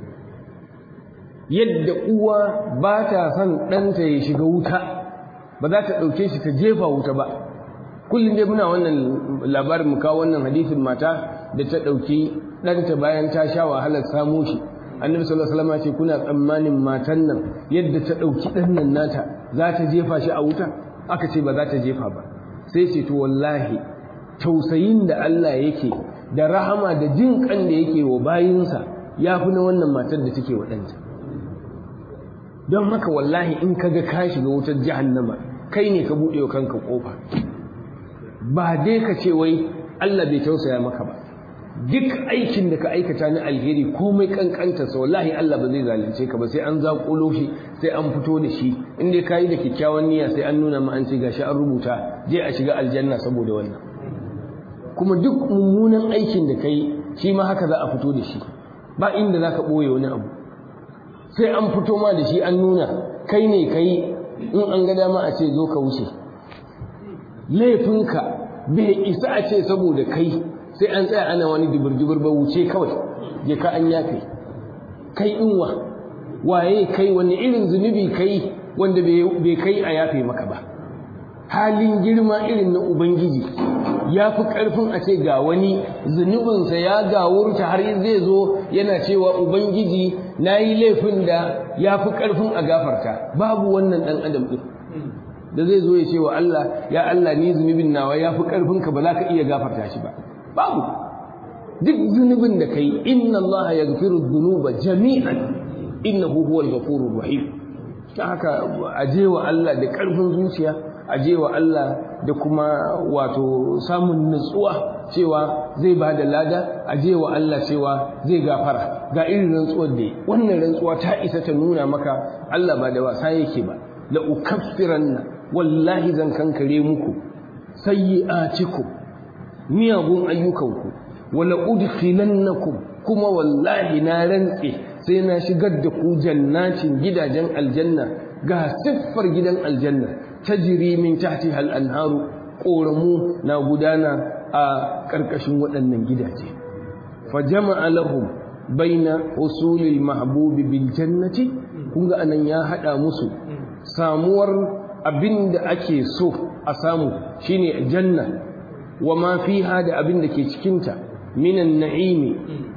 yadda uwa ba ta son ɗanta ya shiga wuta ba za ta ɗauke shi ta jefa wuta ba kullum dai muna wannan labarin mu kawo wannan hadisin mata da ta ɗauki ɗanta bayan ta sha wahalar samo shi annabi sallallahu alaihi wasallam ce kuna tsammanin matan nan yadda ta ɗauki ɗan nan nata za ta jefa shi a wuta aka ce ba za ta jefa ba sai ce to wallahi tausayin da Allah yake da rahama da jin kan da yake wa bayinsa ya fi na wannan matar da take wa ɗanta don haka wallahi in ka ga ka shiga wutar jahannama kai ne ka buɗe wa kanka ƙofa ba dai ka ce wai Allah bai tausaya maka ba duk aikin da ka aikata na alheri komai kankanta sa wallahi Allah ba zai zalunce ka ba sai an zaƙulo shi sai an fito da shi in dai kayi da kyakkyawan niyya sai an nuna ma an ce gashi an rubuta je a shiga aljanna saboda wannan kuma duk mummunan aikin da kai shi ma haka za a fito da shi ba inda za ka ɓoye wani abu sai an fito ma da shi an nuna kai ne kai in an ga dama a ce zo ka wuce laifinka bai isa a ce saboda kai sai an tsaya ana wani dubur-dubur ba wuce kawai je ka an yafe kai inwa waye kai wani irin zunubi kai wanda bai kai a yafe maka ba halin girma irin na ubangiji ya fi ƙarfin a ce ga wani zunubinsa ya gawurta har zai zo yana cewa ubangiji na yi laifin da ya fi ƙarfin a gafarta babu wannan ɗan adam ɗin da zai zo ya ce wa Allah ya Allah ni zunubin nawa ya fi ƙarfin ka ba za ka iya gafarta shi ba babu duk zunubin da kai inna Allah ya gafiru zunuba jami'an innahu huwal ghafurur rahim ta haka aje wa Allah da ƙarfin zuciya aje wa Allah da kuma wato samun nutsuwa cewa zai ba da lada aje wa Allah cewa zai gafara ga irin rantsuwar da wannan rantsuwa ta isa ta nuna maka Allah ba da wasa yake ba la ukaffiranna wallahi zan kankare muku sayyi'atikum miyagun ayyukanku wala udkhilannakum kuma wallahi na rantse sai na shigar da ku jannatin gidajen aljanna ga siffar gidan aljanna tajri min tahtiha al-anharu ƙoramu na gudana a ƙarƙashin waɗannan gidaje fa jama'a lahum baina usulil mahbubi bil jannati kun ga anan ya hada musu samuwar abinda ake so a samu shine janna wa ma fiha da abin da ke cikinta minan na'imi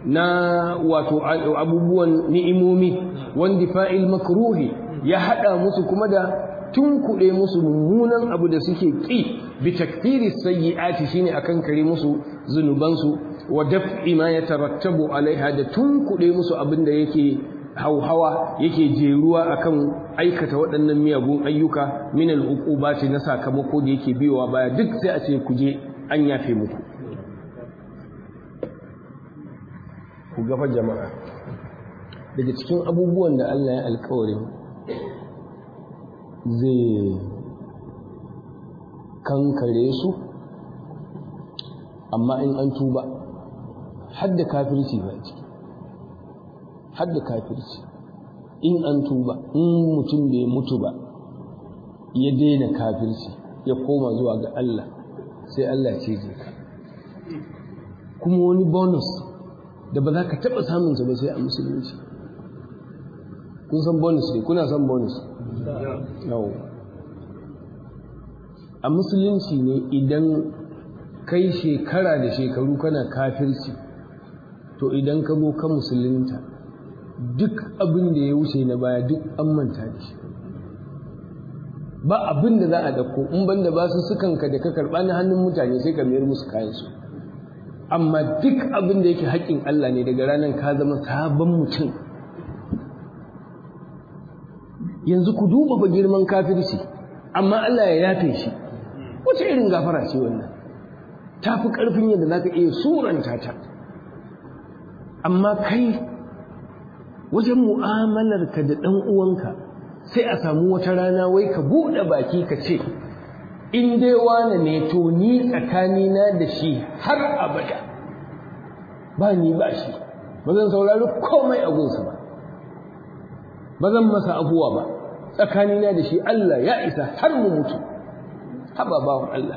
na wato abubuwan ni'imomi wanda fa'il makruhi ya hada musu kuma da tunkuɗe musu mummunan abu da suke ƙi bi takfiri sayyi'ati shine akan kare musu zunubansu wa daf'i ma yatarattabu alaiha da tunkuɗe musu abin da yake hauhawa yake jeruwa akan aikata waɗannan miyagun ayyuka min al-uqubati na sakamako da yake biyowa baya duk sai a ce ku je an yafe muku ku gafa jama'a daga cikin abubuwan da Allah ya alƙawarin zai kankare su amma in an tuba hadda kafirci ba ciki hadda kafirci in an tuba in mutum bai mutu ba ya daina kafirci ya koma zuwa ga Allah sai Allah ce je ka kuma wani bonus da ba za ka taɓa samunsa ba sai a musulunci kun san bonus ne kuna san bonus yau a musulunci ne idan kai shekara da shekaru kana kafirci to idan ka zo ka musulunta duk abin da ya wuce na baya duk an manta da shi ba abin da za a dauko in banda ba su sukan ka da ka karɓa na hannun mutane sai ka mayar musu kayansu amma duk abin da yake haƙƙin Allah ne daga ranar ka zama sabon mutum yanzu ku duba ba girman kafirci amma Allah ya yafe shi wace irin gafara ce wannan ta fi ƙarfin yadda za ka iya suranta ta amma kai wajen mu'amalarka da ɗan uwanka sai a samu wata rana wai ka buɗe baki ka ce in dai wane ne to ni tsakanina da shi har abada ba ni ba shi ba zan saurari komai a gunsa ba ba zan masa abuwa ba tsakanina da shi Allah ya isa har mu mutu haba bawan Allah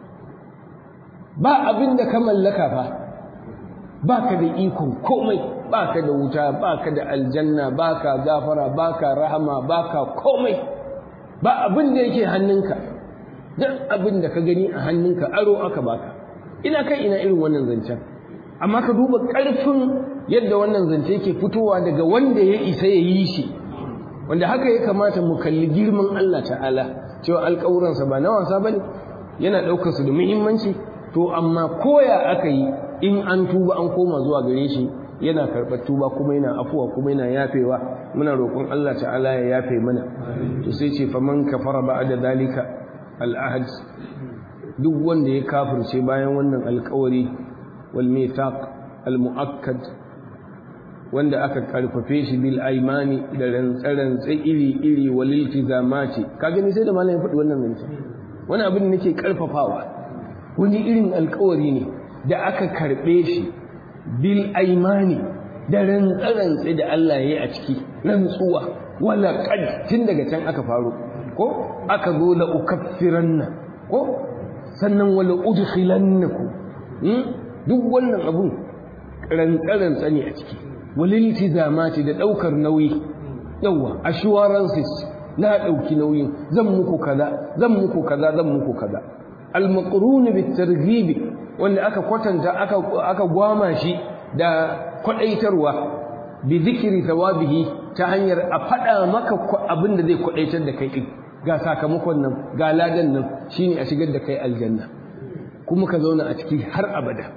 ba abin da ka mallaka fa ba ka da ikon komai ba ka da wuta ba ka da aljanna ba ka gafara ba ka rahama ba ka komai ba abin da yake hannunka duk abin da ka gani a hannunka aro aka baka ina kai ina irin wannan zancen amma ka duba ƙarfin yadda wannan zance ke fitowa daga wanda ya isa ya yi shi wanda haka ya kamata mu kalli girman Allah ta'ala cewa alƙawuransa ba na wasa ba ne yana ɗaukar su da muhimmanci to amma koya aka yi in an tuba an koma zuwa gare shi yana karɓar tuba kuma yana afuwa kuma yana yafewa muna roƙon Allah ta'ala ya yafe mana to sai ce faman kafara ba'da dalika al'ahad duk wanda ya kafirce bayan wannan alƙawari wal mithaq al muakkad wanda aka karfafe shi bil aimani da rantsarantsa iri iri wal iltizamati ka gani sai da malamin faɗi wannan zance wani abin da nake karfafawa wani irin alƙawari ne da aka karɓe shi bil aimani da rantsarantsa da Allah ya yi a ciki rantsuwa wala qad tun daga can aka faro ko aka zo la ukaffiranna ko sannan wala udkhilannakum duk wannan abun rantsa ne a ciki waliltizamati da daukar nauyi yawa assurances na dauki nauyin zan muku kaza zan muku kaza zan muku kaza al-maqrun bit-targhib wanda aka kwatanta aka aka gwama shi da kwadaitarwa bi zikri thawabihi ta hanyar a fada maka abin da zai kwadaitar da kai din ga sakamakon nan ga ladan nan shine a shigar da kai aljanna kuma ka zauna a ciki har abada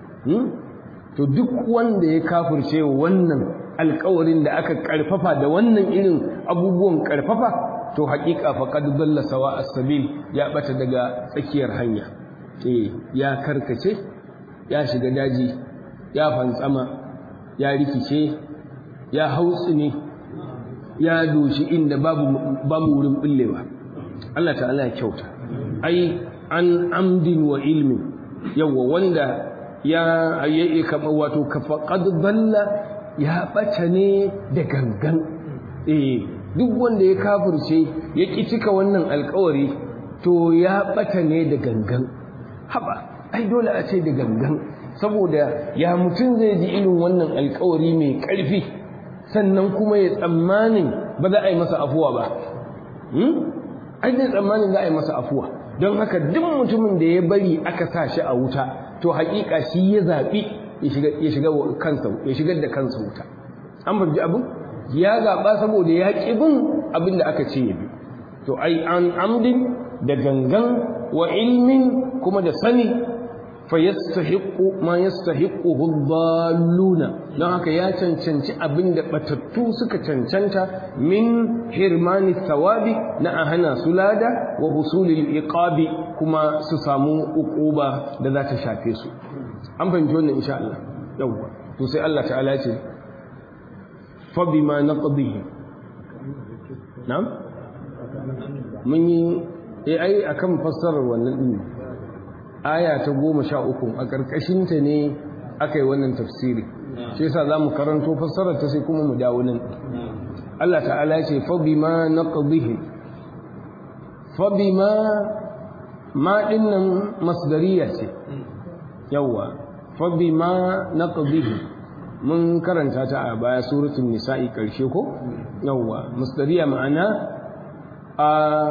to duk wanda ya kafirce wannan alkawarin da aka karfafa da wannan irin abubuwan karfafa to haƙiƙa faqad dalla sawa as-sabil ya bata daga tsakiyar hanya eh ya karkace ya shiga daji ya fantsama ya rikice ya hautsine ya doshi inda babu babu wurin billewa Allah ta'ala ya kyauta ai an amdin wa ilmin yawa wanda ya yi kama wato faqad dalla ya bata ne da gangan eh duk wanda ya kafirce ya ki cika wannan alkawari to ya bata ne da gangan haba ai dole a ce da gangan saboda ya mutum zai ji irin wannan alkawari mai ƙarfi sannan kuma ya tsammanin ba za a yi masa afuwa ba ai zai tsammanin za a yi masa afuwa don haka duk mutumin da ya bari aka sa shi a wuta to haƙiƙa shi ya zaɓi ya shiga kansa ya shigar da kansa wuta an babji abin ya zaɓa saboda ya ƙi bin abin da aka ce ya bi to ai an amdin da gangan wa ilmin kuma da sani fa yastahiqu ma yastahiquhu dhalluna don haka ya cancanci abin da batattu suka cancanta min hirmani thawabi na ahana sulada wa husulil iqabi kuma su samu uquba da za ta shafe su an fahimci wannan insha Allah yawwa to sai Allah ta'ala ya ce fa bima naqdihi na'am mun yi eh ai akan fassarar wannan din aya ta goma sha uku a ƙarƙashinta ne aka yi wannan tafsiri shi yasa za mu karanto fassarar ta sai kuma mu dawo nan Allah ta'ala ce fa bima naqdihi fa bima ma dinnan masdariya ce yawa fa bima naqdihi mun karanta ta a baya suratul nisa'i karshe ko yawa masdariya ma'ana a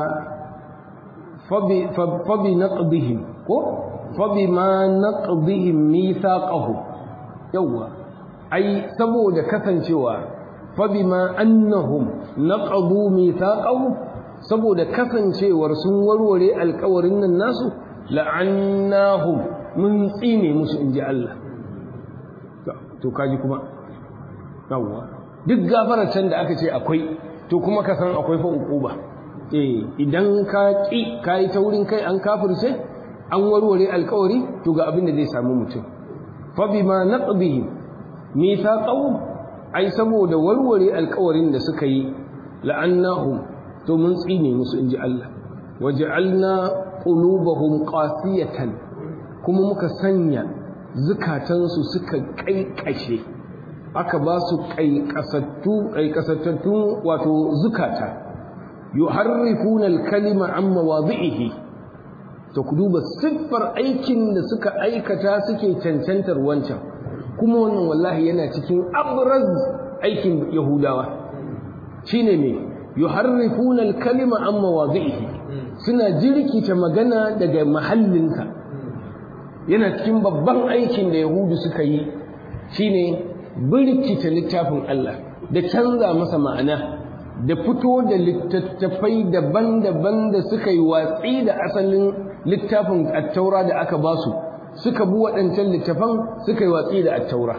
fa bi naqdihim ko fabima naqdihim mithaqahu yawa ai saboda kasancewa fabima annahum naqadu mithaqahu saboda kasancewar sun warware alƙawarin nan nasu la'annahum mun tsine musu inji Allah to kaji kuma yawwa duk gafarar can da aka ce akwai to kuma ka san akwai fa uquba eh idan ka ki kai ta wurin kai an kafirce an warware alkawari to ga abin da zai samu mutum fa bima naqdihim mithaqahum ai saboda warware alkawarin da suka yi la'annahum to mun tsine musu inji Allah waj'alna qulubahum qasiyatan kuma muka sanya zukatansu suka kaikashe aka ba su kaikasattu kaikasattu wato zukata yuharrifuna al-kalima an mawadhihi to ku duba siffar aikin da suka aikata suke cancantar wancan kuma wannan wallahi yana cikin abraz aikin yahudawa shine me yuharrifuna al-kalima an mawadhihi suna jirkita magana daga mahallinka yana cikin babban aikin da yahudu suka yi shine birkita littafin Allah da canza masa ma'ana da fito da littattafai daban-daban da suka yi watsi da asalin littafin attaura da aka ba su suka bi waɗancan littafan suka yi watsi da attaura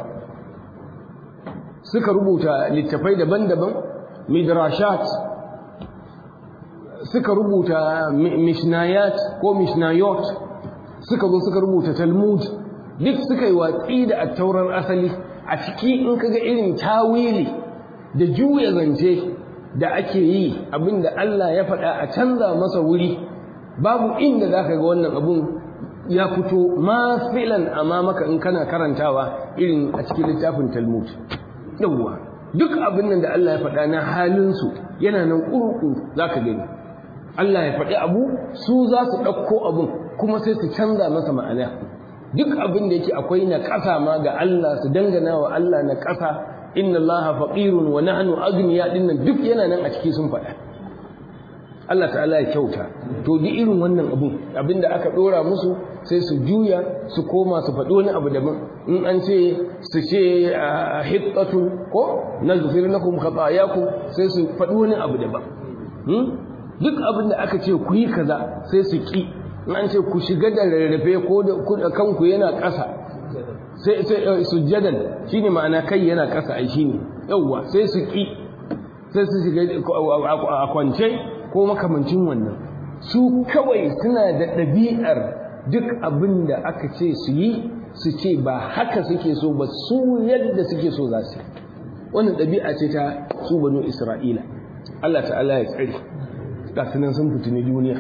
suka rubuta littafai daban-daban midrashat suka rubuta mishnayat ko mishnayot suka zo suka rubuta talmud duk suka yi watsi da attaurar asali a ciki in kaga irin tawili da juya zance da ake yi abinda Allah ya faɗa a canza masa wuri babu inda zaka ga wannan abun ya fito mafilan amma maka in kana karantawa irin a cikin littafin talmud yawwa duk abin nan da Allah ya faɗa na halinsu yana nan ƙurƙuru za ka gani Allah ya faɗi abu su za su ɗauko abin kuma sai su canza masa ma'ana duk abin da yake akwai na ƙasa ma ga Allah su dangana wa Allah na ƙasa inna Allah faqirun wa nahnu aghniya dinnan duk yana nan a ciki sun faɗa Allah ta'ala ya kyauta to duk irin wannan abun abinda aka dora musu sai su juya su koma su faɗi wani abu daban in an ce su ce hittatu ko naghfir lakum khatayakum sai su faɗi wani abu daban duk abin da aka ce ku yi kaza sai su ki in an ce ku shiga da rarrafe ko da kanku yana ƙasa sai sai sujjadan shine ma'ana kai yana ƙasa ai shine yawwa sai su ki sai su shiga a kwance ko makamancin wannan su kawai suna da ɗabi'ar duk abin da aka ce su yi su ce ba haka suke so ba su yadda suke so za su wannan ɗabi'a ce ta su banu isra'ila Allah ta'ala ya tsare ga sunan sun fitini duniya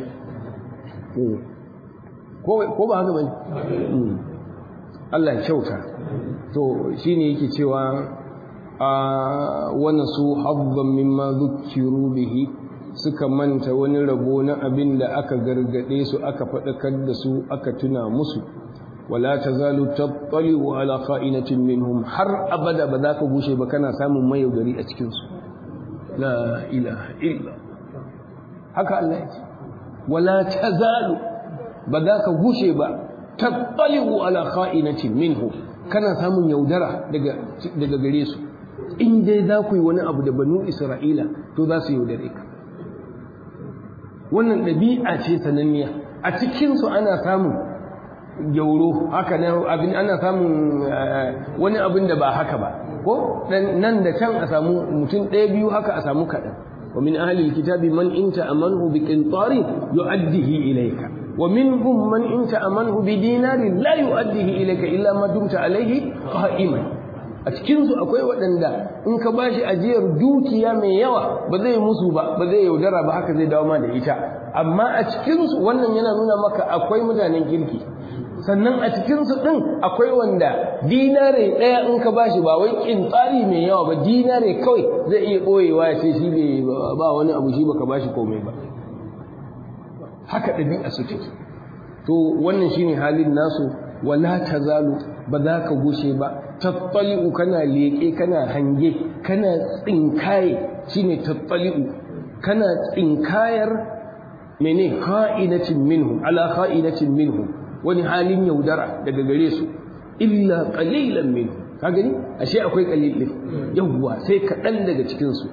ko ba haka bane Allah ya kyauta to shine yake cewa a wannan su habban mimma dhukiru bihi suka manta wani rabo na abin da aka gargade su aka faɗakar da su aka tuna musu wala tazalu tattali'u ala kha'inatin minhum har abada ba za ka gushe ba kana samun mayaudari a cikin su la ilaha illa haka Allah ya ce wala tazalu ba za ka gushe ba tattali'u ala kha'inatin minhum kana samun yaudara daga daga gare su in dai za ku yi wani abu da banu isra'ila to za su yaudare ka wannan ɗabi'a ce sananniya a cikinsu ana samun gyauro haka abin ana samun wani abin da ba haka ba ko nan da can a samu mutum ɗaya biyu haka a samu kaɗan wa min ahli kitabi man inta amanhu bi qintari yu'addihi ilayka wa minhum man inta amanhu bi dinarin la yu'addihi ilayka illa ma dumta alayhi qa'iman a cikinsu akwai waɗanda in ka bashi ajiyar dukiya mai yawa ba zai musu ba ba zai yaudara ba haka zai dawo ma da ita amma a cikinsu wannan yana nuna maka akwai mutanen kirki sannan a cikinsu ɗin akwai wanda dinare ɗaya in ka bashi ba wai tsari mai yawa ba dinare kawai zai iya ɓoyewa ya ce shi ba wani abu shi baka bashi komai ba haka ɗabi'a su take to wannan shine halin nasu wala tazalu ba za ka gushe ba tattali'u kana leƙe kana hange kana tsinkaye shine tattali'u kana tsinkayar mene kha'inatin minhum ala kha'inatin minhum wani halin yaudara daga gare su illa qalilan minhum ka gani ashe akwai qalilin yawwa sai kaɗan daga cikin su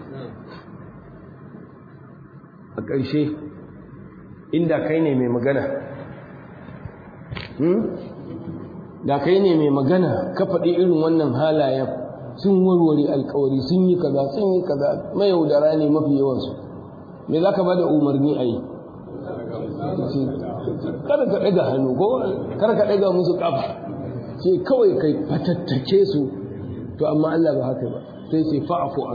a ƙarshe inda kai ne mai magana da kai ne mai magana ka faɗi irin wannan halayen sun warware alkawari sun yi kaza sun yi kaza mayaudara ne mafi yawansu me za ka ba da umarni a yi kada ka ɗaga hannu ko kada ka ɗaga musu ƙafa ce kawai kai fatattake su to amma Allah ba haka ba sai ce fa'afu an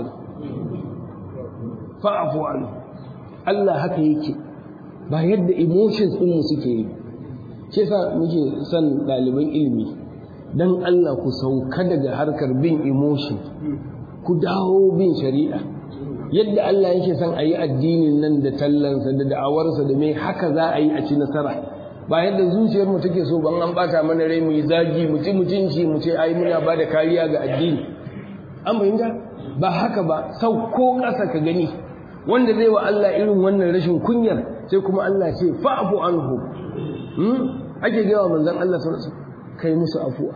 fa'afu an Allah haka yake ba yadda emotions ɗin mu suke yi ce sa muke son ɗaliban ilimi dan Allah ku sauka daga harkar bin emotion ku dawo bin shari'a yadda Allah yake son a yi addinin nan da tallansa da da'awarsa da mai haka za a yi a ci nasara ba yadda zuciyar mu take so ban an bata mana rai mu yi zagi mu ci mutunci mu ce ai muna ba da kariya ga addini an fahimta ba haka ba sauko ƙasa ka gani wanda zai wa Allah irin wannan rashin kunyar sai kuma Allah ce fa'fu anhu hmm ake gaya manzon Allah sallallahu alaihi wasallam kai musu afuwa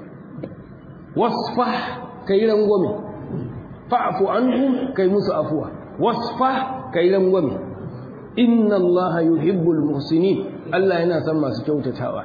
wasfah kai rangwame fa'fu anhu kai musu afuwa wasfah kai rangwame inna Allah yuhibbul muhsinin Allah yana son masu kyautatawa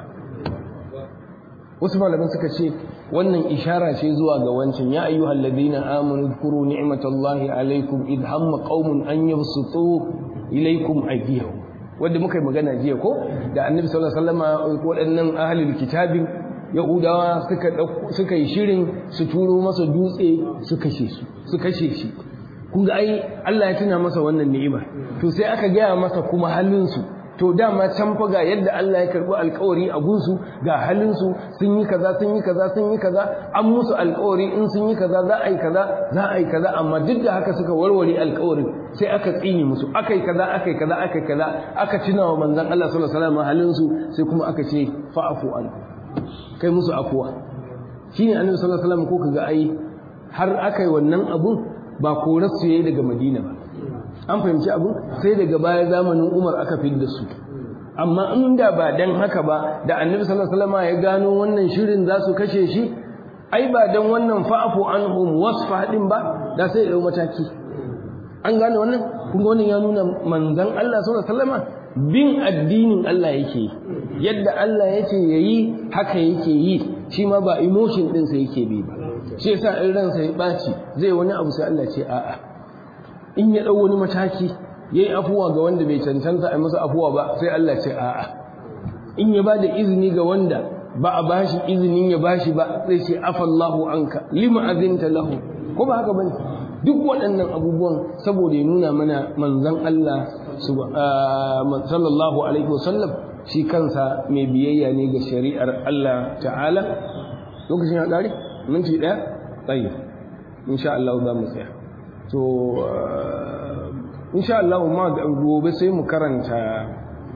wasu malaman suka ce wannan ishara ce zuwa ga wancan ya ayyuhal ladina amanu dhkuru ni'matallahi alaykum id hamma qaumun an yabsutu ilaykum aydiyahum wanda muka yi magana jiya ko da annabi sallallahu alaihi wasallam waɗannan ahlul kitabin yahudawa suka suka yi shirin su turo masa dutse su kashe su su kashe shi kun ga ai Allah ya tuna masa wannan ni'ima to sai aka gaya masa kuma halin su to dama can fa ga yadda Allah ya karbi alƙawari a gunsu ga halin su sun yi kaza sun yi kaza sun yi kaza an musu alƙawari in sun yi kaza za a yi kaza za a yi kaza amma duk da haka suka warware alƙawarin sai aka tsini musu aka yi kaza aka yi kaza aka yi kaza aka tuna wa manzon Allah sallallahu alaihi wasallam halin su sai kuma aka ce fa'fu anhu kai musu afuwa shine annabi sallallahu alaihi wasallam ko kaga ai har aka yi wannan abun ba korar su yayi daga Madina ba an fahimci abun sai daga baya zamanin Umar aka fidda su amma inda ba dan haka ba da annabi sallallahu alaihi wasallam ya gano wannan shirin za su kashe shi ai ba dan wannan fa'fu anhum wasfa din ba da sai ya dau mataki an gane wannan kun ga wannan ya nuna manzon Allah sallallahu alaihi wasallam bin addinin Allah yake yadda Allah yake yayi haka yake yi shi ma ba emotion din sa yake bi ba shi yasa in ransa ya baci zai wani abu sai Allah ce a'a in ya dau wani mataki yayi afuwa ga wanda bai cancanta a masa afuwa ba sai Allah ce a'a in ya bada izini ga wanda ba a bashi izinin ya bashi ba zai ce afallahu anka lima azinta lahu ko ba haka bane duk waɗannan abubuwan saboda ya nuna mana manzon Allah sallallahu alaihi wasallam shi kansa mai biyayya ne ga shari'ar Allah ta'ala lokacin ya ƙare minti ɗaya tsaye insha Allah za mu tsaya to insha Allah ma gobe sai mu karanta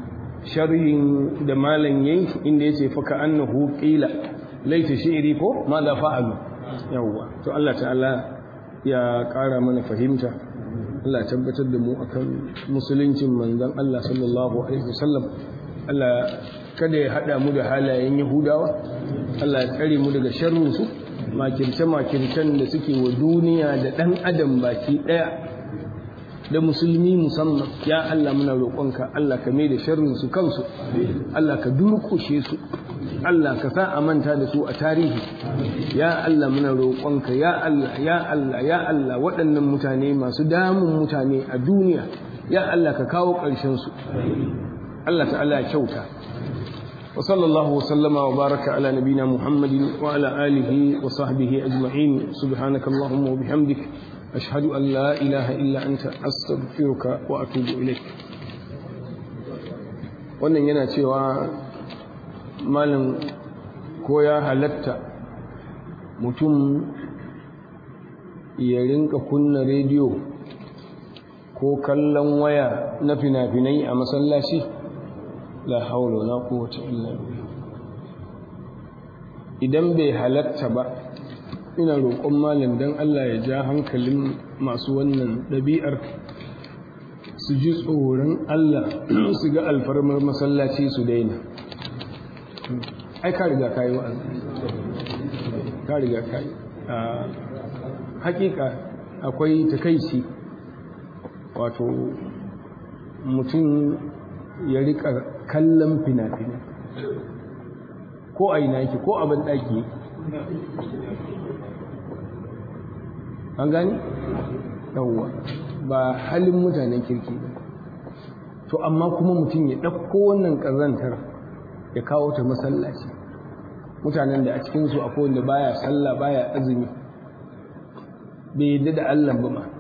sharhin da malam yayi inda yace fa ka annahu qila laita shi'ri ko ma la fa'alu yawwa to Allah ta'ala ya ƙara mana fahimta Allah tabbatar da mu akan musuluncin manzon Allah sallallahu alaihi wasallam Allah kada ya hada mu da halayen Yahudawa Allah ya tsare mu daga sharrin su makirce makircen da suke wa duniya da dan adam baki daya da musulmi musamman ya Allah muna roƙonka Allah ka mai da sharrin su kansu Allah ka durƙushe su Allah ka sa a manta da su a tarihi ya Allah muna roƙonka ya Allah ya Allah ya Allah waɗannan mutane masu damun mutane a duniya ya Allah ka kawo ƙarshen su Allah ta'ala ya kyauta wa sallallahu wa sallama wa baraka ala nabina Muhammadin wa ala alihi wa sahbihi ajma'in subhanaka allahumma wa bihamdik ashhadu an la ilaha illa anta astaghfiruka wa atubu ilaik wannan yana cewa malam ko ya halatta mutum ya rinka kunna rediyo ko kallon waya na fina-finai a masallaci la haula na kowace illa idan bai halatta ba ina roƙon malam don Allah ya ja hankalin masu wannan ɗabi'ar su ji tsoron Allah su ga alfarmar masallaci su daina ai ka riga kayi wa'azi ka riga kayi a hakika akwai takaici wato mutum ya rika kallon fina-finai ko a ina yake ko a ban ɗaki an gani yawwa ba halin mutanen kirki ba to amma kuma mutum ya ɗauko wannan ƙazantar ya kawo ta masallaci mutanen da a cikinsu akwai wanda baya sallah baya azumi bai yadda da Allah ba ma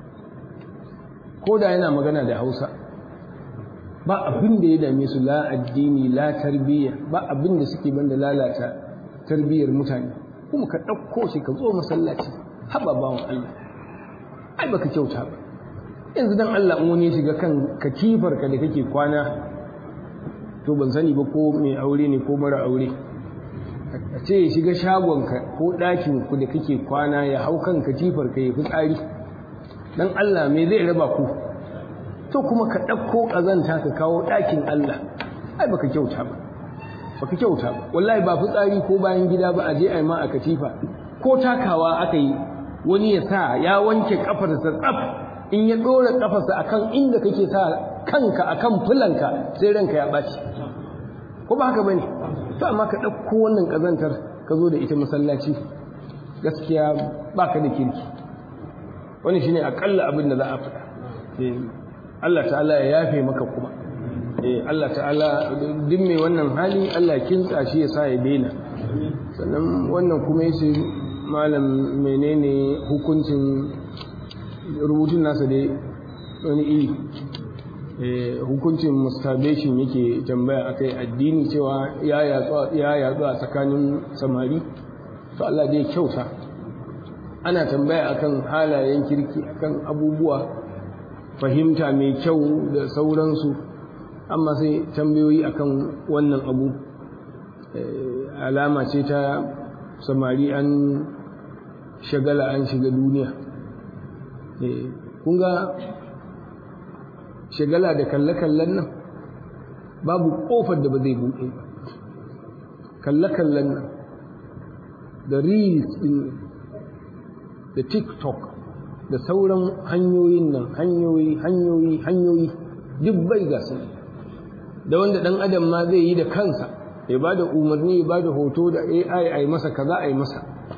ko da yana magana da Hausa ba abin da ya dame su la addini la tarbiyya ba abin da suke banda lalata tarbiyyar mutane kuma ka ɗauko shi ka zo masallaci haba bawan Allah ai baka kyauta ba yanzu dan Allah in wani ya shiga kan katifar ka da kake kwana to ban sani ba ko mai aure ne ko mara aure a ce ya shiga shagonka ko ɗakin ku da kake kwana ya hau kan katifar ka ya fi tsari dan Allah me zai raba ku to kuma ka ɗauko ƙazanta ka kawo ɗakin Allah ai baka kyauta ba baka kyauta ba wallahi ba fitsari ko bayan gida ba a je a yi ma a katifa ko takawa aka yi wani ya sa ya wanke kafarsa tsaf in ya ɗora kafarsa akan inda kake sa kanka akan fulanka sai ranka ya ɓaci ko ba haka bane to amma ka ɗauko wannan ƙazantar ka zo da ita masallaci gaskiya baka da kirki wani shine akalla abin da za a faɗa Allah ta'ala ya yafe maka kuma Allah ta'ala duk mai wannan hali Allah kintsa shi ya sa ya daina sannan wannan kuma yace malam menene hukuncin rubutun nasa dai wani iri hukuncin masturbation yake tambaya akai addini cewa ya yatsu a tsakanin samari to Allah dai kyauta ana tambaya akan halayen kirki akan abubuwa fahimta mai kyau da sauransu amma sai tambayoyi akan wannan abu alama ce ta samari an shagala an shiga duniya kun ga shagala da kalle-kallen nan babu kofar da ba zai buɗe ba kalle-kallen nan da reels din da tiktok da sauran hanyoyin nan hanyoyi hanyoyi hanyoyi duk bai ga su da wanda dan adam ma zai yi da kansa ya ba da umarni ya ba da hoto da ai a yi masa kaza a yi masa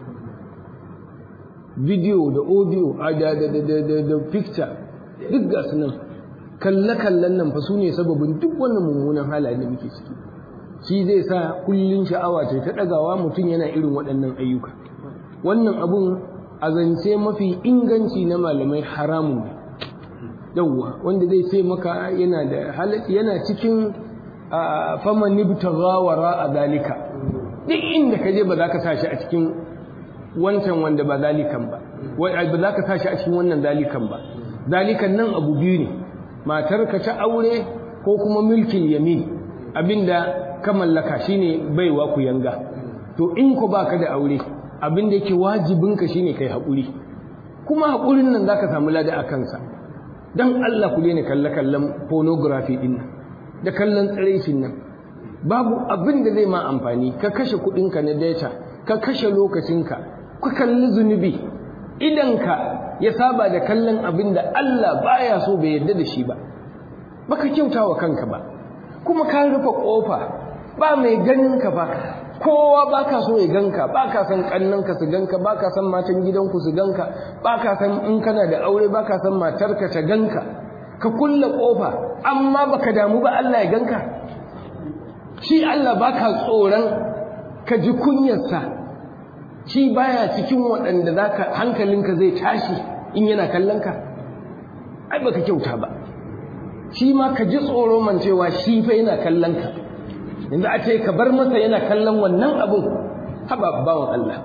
video da audio a da da da da da picture duk ga su nan kalle-kallen nan fa su ne sababin duk wannan mummunan halayen da muke ciki shi zai sa kullun sha'awa ce ta ɗagawa mutum yana irin waɗannan ayyuka wannan abun a zance mafi inganci na malamai haramun ne yawwa wanda zai ce maka yana da halatti yana cikin faman nibtagha wara a zalika duk inda ka je ba za ka sa shi a cikin wancan wanda ba zalikan ba ba za ka sa shi a cikin wannan zalikan ba zalikan nan abu biyu ne matar ka ta aure ko kuma milkin yamin abinda ka mallaka shine baiwa ku yanga to in ko baka da aure abin da yake wajibinka shine kai haƙuri kuma haƙurin nan zaka samu lada a kansa dan Allah ku daina kalle kallon pornography din nan da kallon tsiraicin nan babu abin da zai ma amfani ka kashe kuɗinka na data ka kashe lokacinka ka kalli zunubi idanka ya saba da kallon abin da Allah baya so bai yarda da shi ba baka kyauta wa kanka ba kuma ka rufe kofa ba mai ganin ka ba kowa ba ka so ya ganka ba ka san kannanka su ganka ba ka san matan gidanku su ganka ba ka san in kana da aure ba ka san matarka ta ganka ka kulle kofa amma baka damu ba Allah ya ganka shi Allah ba ka tsoron ka ji kunyarsa shi baya cikin waɗanda zaka hankalinka zai tashi in yana kallon ka ai baka kyauta ba shi ma ka ji tsoro man cewa shi fa yana kallon ka yanzu a ce ka bar masa yana kallon wannan abun haba bawan Allah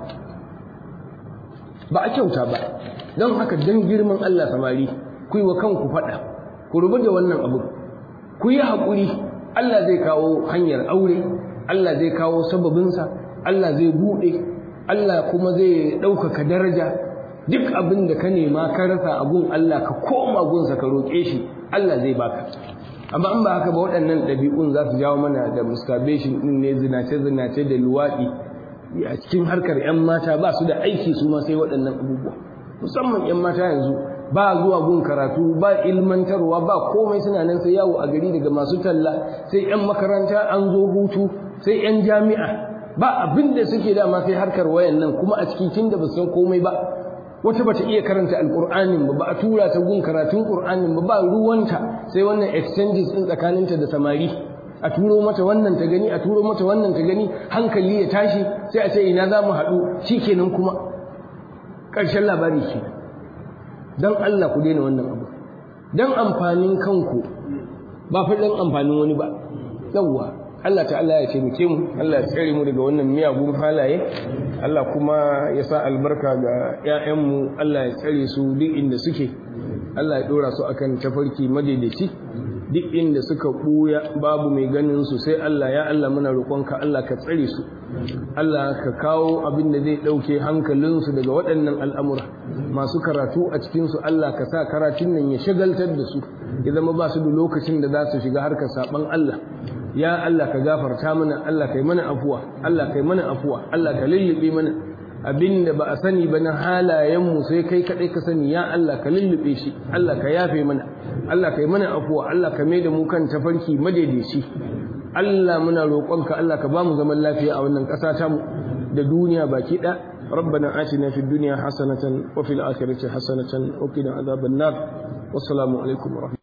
ba a kyauta ba don haka don girman Allah samari ku yi wa kanku faɗa ku rubu da wannan abun ku yi haƙuri Allah zai kawo hanyar aure Allah zai kawo sababinsa Allah zai buɗe Allah kuma zai ɗaukaka daraja duk abin da ka nema ka rasa a gun Allah ka koma gunsa ka roƙe shi Allah zai baka amma an ba haka ba waɗannan ɗabi'un za su jawo mana da masturbation ɗin ne zinace-zinace da luwaɗi a cikin harkar 'yan mata ba su da aiki su ma sai waɗannan abubuwa musamman 'yan mata yanzu ba zuwa gun karatu ba ilmantarwa ba komai suna nan sai yawo a gari daga masu talla sai 'yan makaranta an zo hutu sai 'yan jami'a ba abin da suke dama sai harkar wayan nan kuma a cikin tunda ba san komai ba wata bata iya karanta alqur'anin ba ba a tura ta gun karatun qur'anin ba ba ruwanta sai wannan exchanges din tsakaninta da samari a turo mata wannan ta gani a turo mata wannan ta gani hankali ya tashi sai a ce ina za mu haɗu shikenan kuma ƙarshen labari ke don Allah ku daina wannan abu don amfanin kanku ba fa don amfanin wani ba yawwa Allah ta'ala ya taimake mu Allah ya tsare mu daga wannan miyagun halaye Allah kuma ya sa albarka ga 'ya'yanmu Allah ya tsare su duk inda suke Allah ya dora su akan tafarki madaidaici duk inda suka buya babu mai ganin su sai Allah ya Allah muna roƙonka Allah ka tsare su Allah ka kawo abin da zai ɗauke hankalinsu daga waɗannan al'amura masu karatu a cikinsu Allah ka sa karatun nan ya shagaltar da su ya zama ba su da lokacin da za su shiga harkar saɓan Allah ya Allah ka gafarta mana Allah kai mana afuwa Allah kai mana afuwa Allah ka lullube mana abinda ba a sani ba na halayenmu sai kai kaɗai ka sani ya Allah ka lullube shi Allah ka yafe mana Allah kai mana afuwa Allah ka maida mu kan tafarki madaidaici Allah muna roƙonka Allah ka bamu zaman lafiya a wannan ƙasa tamu da duniya baki ɗaya ربنا آتنا في الدنيا حسنة وفي الآخرة حسنة وقنا عذاب النار والسلام عليكم ورحمة